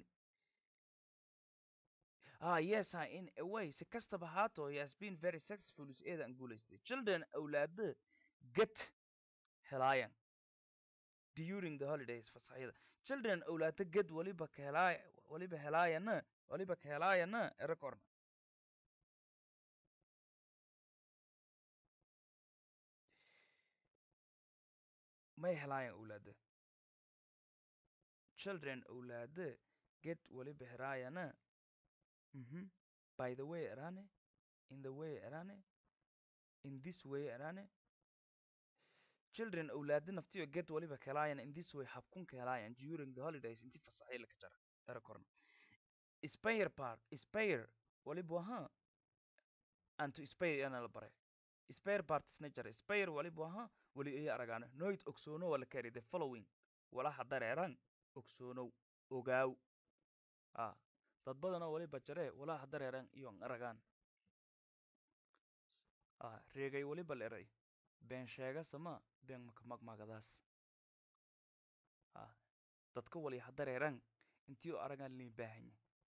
ah yes ha in a way si kastaba haato he has been very successful is eeda an guulaystay children awlaada get helaayan during the holidays fasaxyada children awlaada ged waliba ka helaaya waliba helaayana waliba ka helaayana ere korna may helaayan awlaada children awlaada get waliba helaayana mhm by the way erane in the way erane in this way erane children awlaada naftiyo get waliba ka helaayan in this way habkunka helaayan during the holidays inti fasaxay laka jara ere korna spare part spare waliba waha and to spare yana la bare spare partsna jara spare waliba waha wali iya aragaana noit ogsoono wala kari the following walaha dareeran ogsoonow ogaaw ah dad badanoo waliba jaree walaha dareeran iyo an aragaan ah reegay waliba la eray been sheega sama been makamagmagadaas ah dadka wali ha dareeran intii aragaan lin baahanya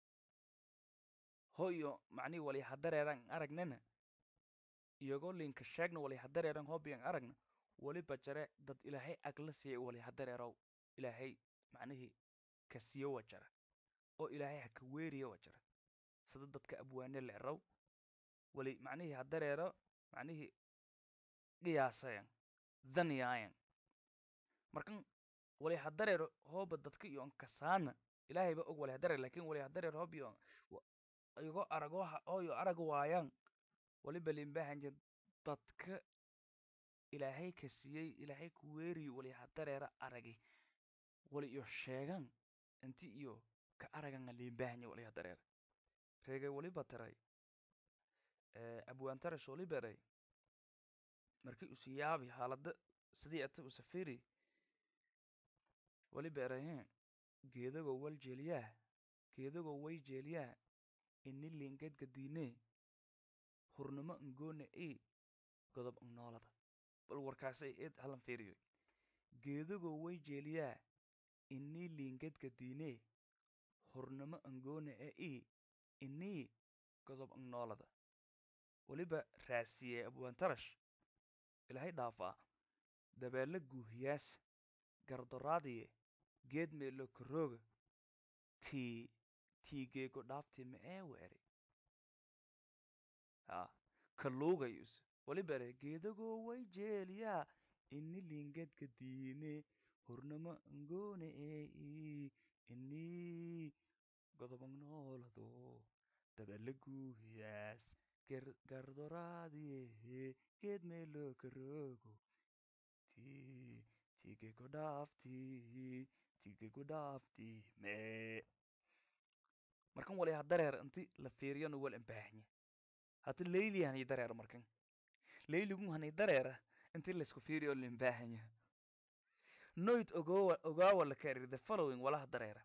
hoyo macnihi wali ha dareeran aragnana iyagoo linka sheegna wali ha dareeran hobiyan aragna waliba jare dad ilaahay agla siiyay wali ha dareerow ilaahay macnihii ka siiyo wa jara oo ilaahay ha ka weeriyo wa jara sida dadka abwaane la erow wali macnihii ha dareero macnihii qiyaasayan daniyaayan markan wali hadareer hooba dadka iyo ankasaana ilaahayba og wali hadareer lakin wali hadareer hoob iyo igo arago hooyo arag waayaan waliba limbahanje dadka ilaahay ka siiyey ilaahay ku weeriyi wali hadareera aragi wali iyo sheegan inti iyo ka araganga limbahanye wali hadareer reegay waliba taray abwaantarash waliba eray markii usi yaabi haalada sidii ata usafiri waliba eraye geedago wal jeeliyaa geedago way jeeliyaa ini liingedgadiine hurnimo ngoone i godob ngnoolada bal warkaasay eed halan fiiriyo geedago way jeeliyaa ini liingedgadiine hurnimo ngoone e i inii godob ngnoolada weliba raasiyey abwaantarash ilaahay dhaafaa dabeelle guuhiyaas gardoraadiye geed meelo karooga tii tii geego dhaaftii ma ee weeri ha kaluugayus waliba ere geedagoo way jeeliyaa ini liingedka diine hurnimo ngoone ee i inii godobangnoolado dabeelle guuhiyaas gardoraadiye geed meelo karoogo tii tigego dhaaftii tigego dhaaftii mee markan wali hadareer inti la fiiriyana wal imbaahanye hata leyli hani dareer markan leyligun hani dareera inti laisku fiiriyo limbaahanya noit ogowa ogaawa la karir the following walaha dareera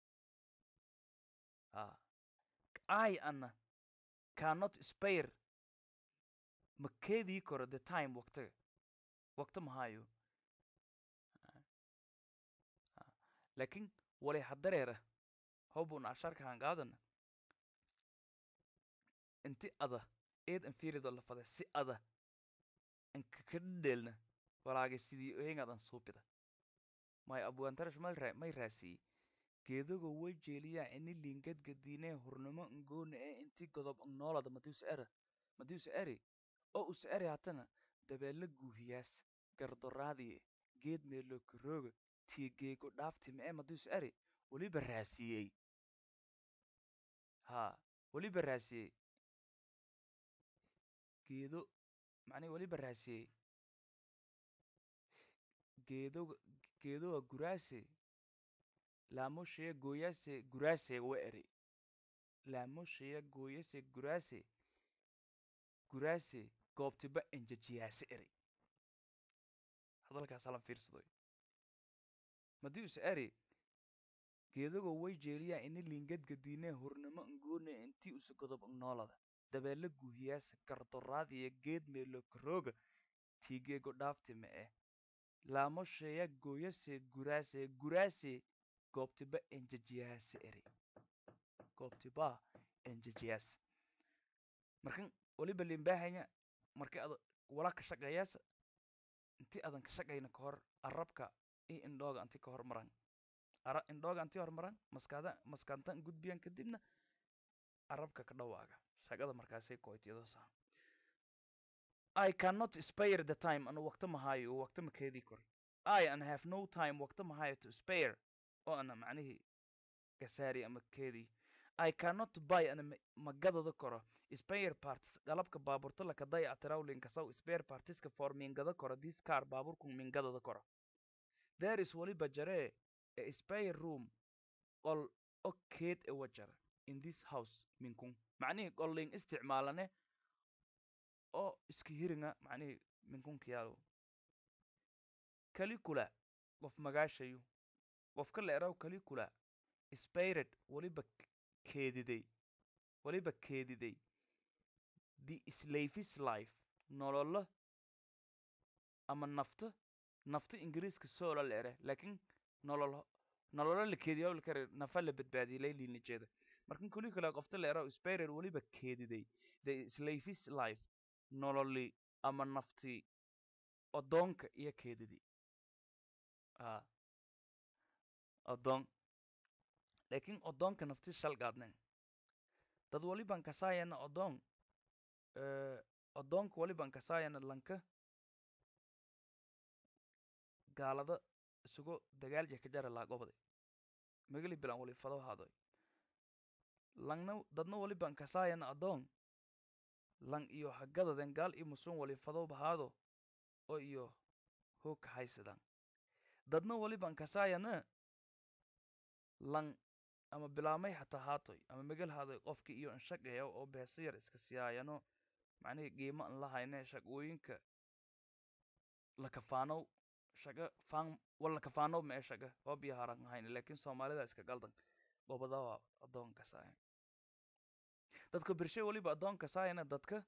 ha i ana cannot spare ma keedii karo the time waktiga wakti mahayo lakin wali hadareera hobun asharka hangaadana inti ada eed anfirido lafada si ada ankakadhelna walaage sidii ohengadan suupida may abwaantarash malra may raasiyey geedago way jeeliyaa ini liingedgadiine hurnimo ngoone ee inti godob ngnoolada madiusa era madiusa eri oo usa eri hatana dabeelle guuhiyaas gardoraadiye geed meelo karooga tii geego dhaafti ma ee madiusa eri weliba raasiyey ha weliba raasiyey geedo macnihi weliba raasiyey geedoga geedoga guraase laamoshaya gooyaase guraase wa eri laamoshaya gooyase guraase guraase goobtiba enjejiyaase eri hadalkaas halan fiirsadoy madiusa eri geedago way jeeliyaa ini liingedgadiine hurnimo ngoone intii usa godob ngnoolada dabeelle guuhiyaase gardoraadiye geed meelo karooga tiigeego dhaafti ma eh laamoshaya gooyase guraase guraase goobtiba enjejiyaase eri goobtiba enjejiyaase markan waliba limbaahanya marki ada wala ka shaqeeyaas inti adan ka shaqayna kahor arabka i indhooga anti ka hormaran ara indhooga anti hormaran maskaada maskantan gudbiyan kadibna arabka ka dhawaaga shaqada markaasay koytiyadoosa I cannot spare the time anu waqti mahayo waqti makeedii kor I and have no time waqti mahayo to spare oo ana macnihii gasaari ama keedii I cannot buy ana magadada koro spare parts galabka baaburta laka dayactiraw linkasaw spare partiska for mingada koro this car baaburku mingadada koro there is waliba jaree a spare room qol o keed e wajara in this house minkun macnihii qolling isticmaalane oo iska hiringa macnihii minkunkiyaalo calicula qof magaashayu qofka la eraw calicula spired waliba keediday waliba keediday the slavis life nololo ama nafto nafto ingiriiska soola la ere laakiin nolol nololo la keediyo lakare nafa la badbaadiyay laylina jeeda markan calicula qofta la eraw spired waliba keediday the slavis life nololi ama nafti odoonka iyo keedidii a odoon laakiin odoonka nafti shal gaadnen dad waliban kasaayana odoon odoonka waliban kasaayana lanka gaalada isugu dagaalja ka jara laagobade megali bilan wali fado hadoy langna dadna wali ban kasaayana adoon lang iyo hagadaden gaal iyo musun wali fado bahaado oo iyo hoog kahaysadan dadna wali ban kasaayana lang ama bilaamay hataa haatoy ama megal haadoy qofki iyo inshaqeeya oo beesa yar iska siyaayano macnihii qiimo an lahayne shaqooyinka lakafaanow shaqa faan wal lakafaanow ma ee shaqa oo biyo haran hayne laakiin soomaalida iska galdan gobadawa adoon kasaayan dadka bershe waliba adoon kasaayana dadka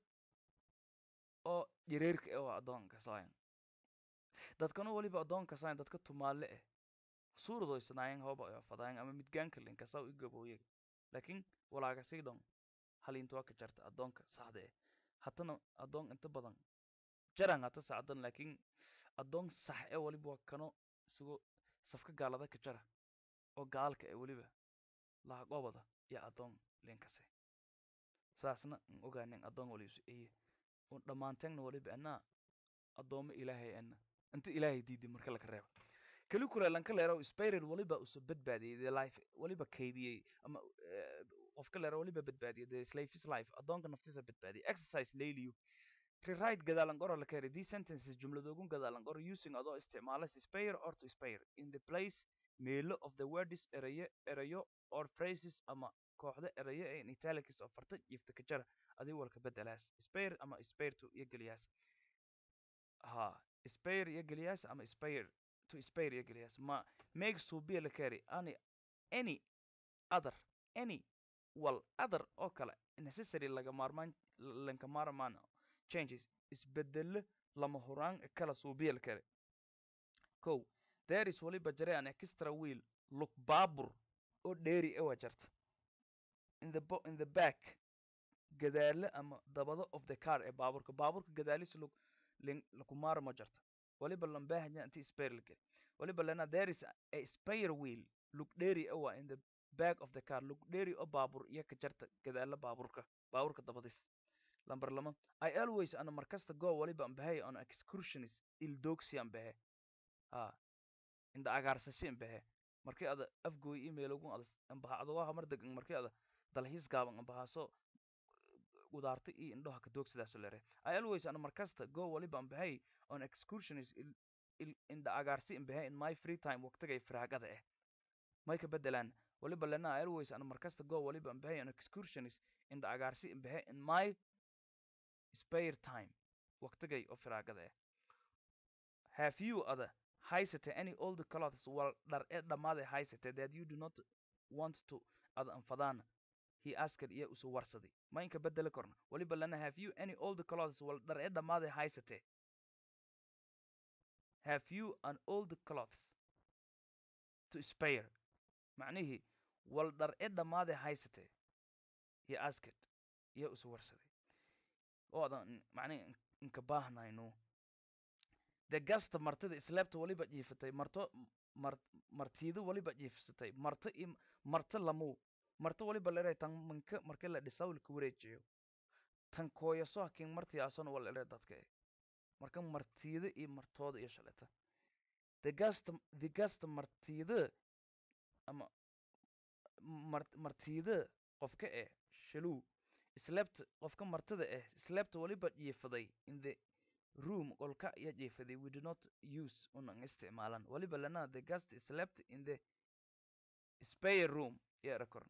oo jireerka eh waa adoon kasaayan dadkana waliba adoon kasaayan dadka tumaale eh suurdoysanayan hooba ayo fadayan ama midgaanka lin kasaw i gabooye laakiin walaaga sii dhon halinta waa ka jarta adoonka saxda eh hatana adoon inta badan jaran hata sacdan laakiin adoon sax e waliba waa kano isugu safka gaalada ka jara oo gaalka e weliba lahaqobada iyo adoon linkase saasna an ogaanin adoon walisu eye un dhammaanteegna waliba anaa adoomo ilaahay ana inta ilaahay diiday marka laka reeba keli kure lanka leero spiral waliba uso badbaadiyey the life waliba kaydiyey ama qofka leero waliba badbaadiyey the slave's life adoonka naftiisa badbaadiyey exercise layliyu rewrite gadaalan qora la keenay these sentences jumladoogun gadaalan qora using adoo isticmaala spare or to spare in the place meelo of the words erayo erayo or phrases ama kooxda erayo ee in italics oo farta jifta ka jara adii walka bedelaas spare ama spare to iyo geliyaas ha spare iyo geliyaas ama spare to spare iyo geliyaas ma make subiya la keenay any any other any wal other oo kale necessary laga maarmaan lanka maarmaan changes isbedelo lama huraan kala suubiya la keenay kow there is waliba jare an extra wheel lug baabur oo dheeri ewa jarta in the bo in the back gadaale ama dabado of the car ee baaburka baaburka gadaalis lug lin lakumaara ma jarta waliba lambahanya inti spare lake waliba lana there is a spare wheel lug dheeri ewa in the back of the car lug dheeri oo baabur iyo ka jarta gadaala baaburka baaburka dabadis lamber lama i always ana markasta go waliba ambahay on excursionist ildoogsi ambahe ha inda agaarsashe ambahe markii ada afgooy emailogun ada ambaha adogaha mar degan markii ada dalxiis gaaban ambahaaso gudaarta iyo indhoha ka doogsidaaso lere i always ana markasta go waliba ambahay on excursionist il, il, inda agaarsi ambahe in my free time waqtigay firaagada eh may ka bedelaan waliba lena i always ana markasta go waliba ambahay on excursionist inda agaarsi ambahe in my spare time waqtigay oo firaagada eh have you ada haysate any old clothes wal dhar ee dhammaaday haysate that you do not want to ada anfadaana he asked iyo usu warsaday ma inka bedeli korna waliba lana have you any old clothes wal dhar ee dhammaaday haysate have you an old clothes to spare macnihii wal dhar ee dhammaaday haysate he asked iyo usu warsaday oo adan macnihi inka baahnayno de gasta martida isleebta waliba jiifatay marto mar martiido waliba jiifsatay marto i marto lamu marto waliba lere tan manka marka la dhisawlka wareejiyo tan kooyaso hakin martiyaasona wala ere dadka e marka martiida iyo martooda iyo shaleta de gasta de gasta martiida ama mar martiida qofka eh shaluu isleebta qofka martida eh isleebta waliba jiifaday in the room qolka iyo jiifaday we do not use unan isticmaalan waliba lana the guest slept in the spare room iyo erakorn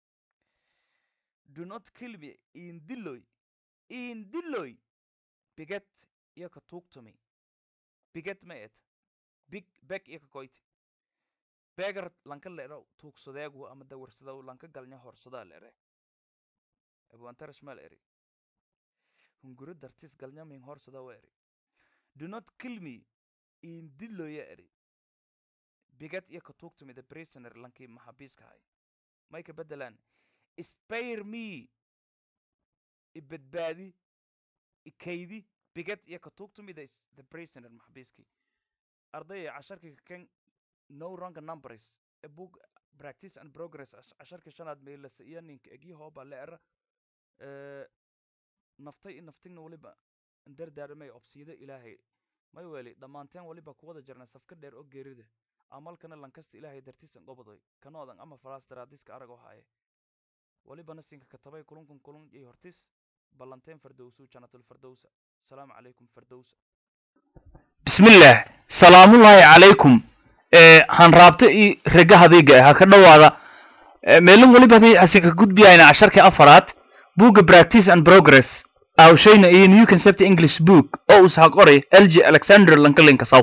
do not kill me indiloy indiloy biget iyo ka tuugtumi biget ma et big beg iyo ka koyti begar lanka leero tuugsadeegu ama dawarsadow lanka galnya horsadaa leere abwantarashmal eri hunguro dartis galnya min horsada wa eri do not kill me indiloya eri bigad iyo ka tuugtumi the prisoner lankii maxabiiska hay may ka bedelaan spare me ibadbaadi ikaydi bigad iyo ka tuugtumi the, the prisoner maxabiiskii ardaya casharkii kaken no wrong numbers a book practice and progress casharkii shanaad meelasa iyo ninka egi hooba leera naftay in naftigna waliba dardaarmay obsiyada ilaahay may weli dhammaanteen weliba kuwada jirna safka dheer oo geerida amalkana lankasta ilaahay dartiisan gobodoy kanoodan ama falaas daraadiska arag oo haaye welibana sinka katabay kulunkun kulun iyo hortis ballanteen fardowsu janatul fardowsa asalaamu calaykum fardowsa bismillaah salaamullaahi calaykum hanraabta iyo rega hadiiga ha ka dhowaada meelin weliba haday asinka gudbiyayna casharkii afaraad buugga practice and progress awshayna iyo new concept english book oo uu saha qoray lg alexander lankalinka saw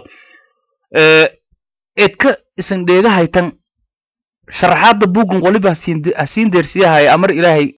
edka isan dheegahaytan sharaxaadda buuggan waliba hasiin deersiyahaya amar ilaahay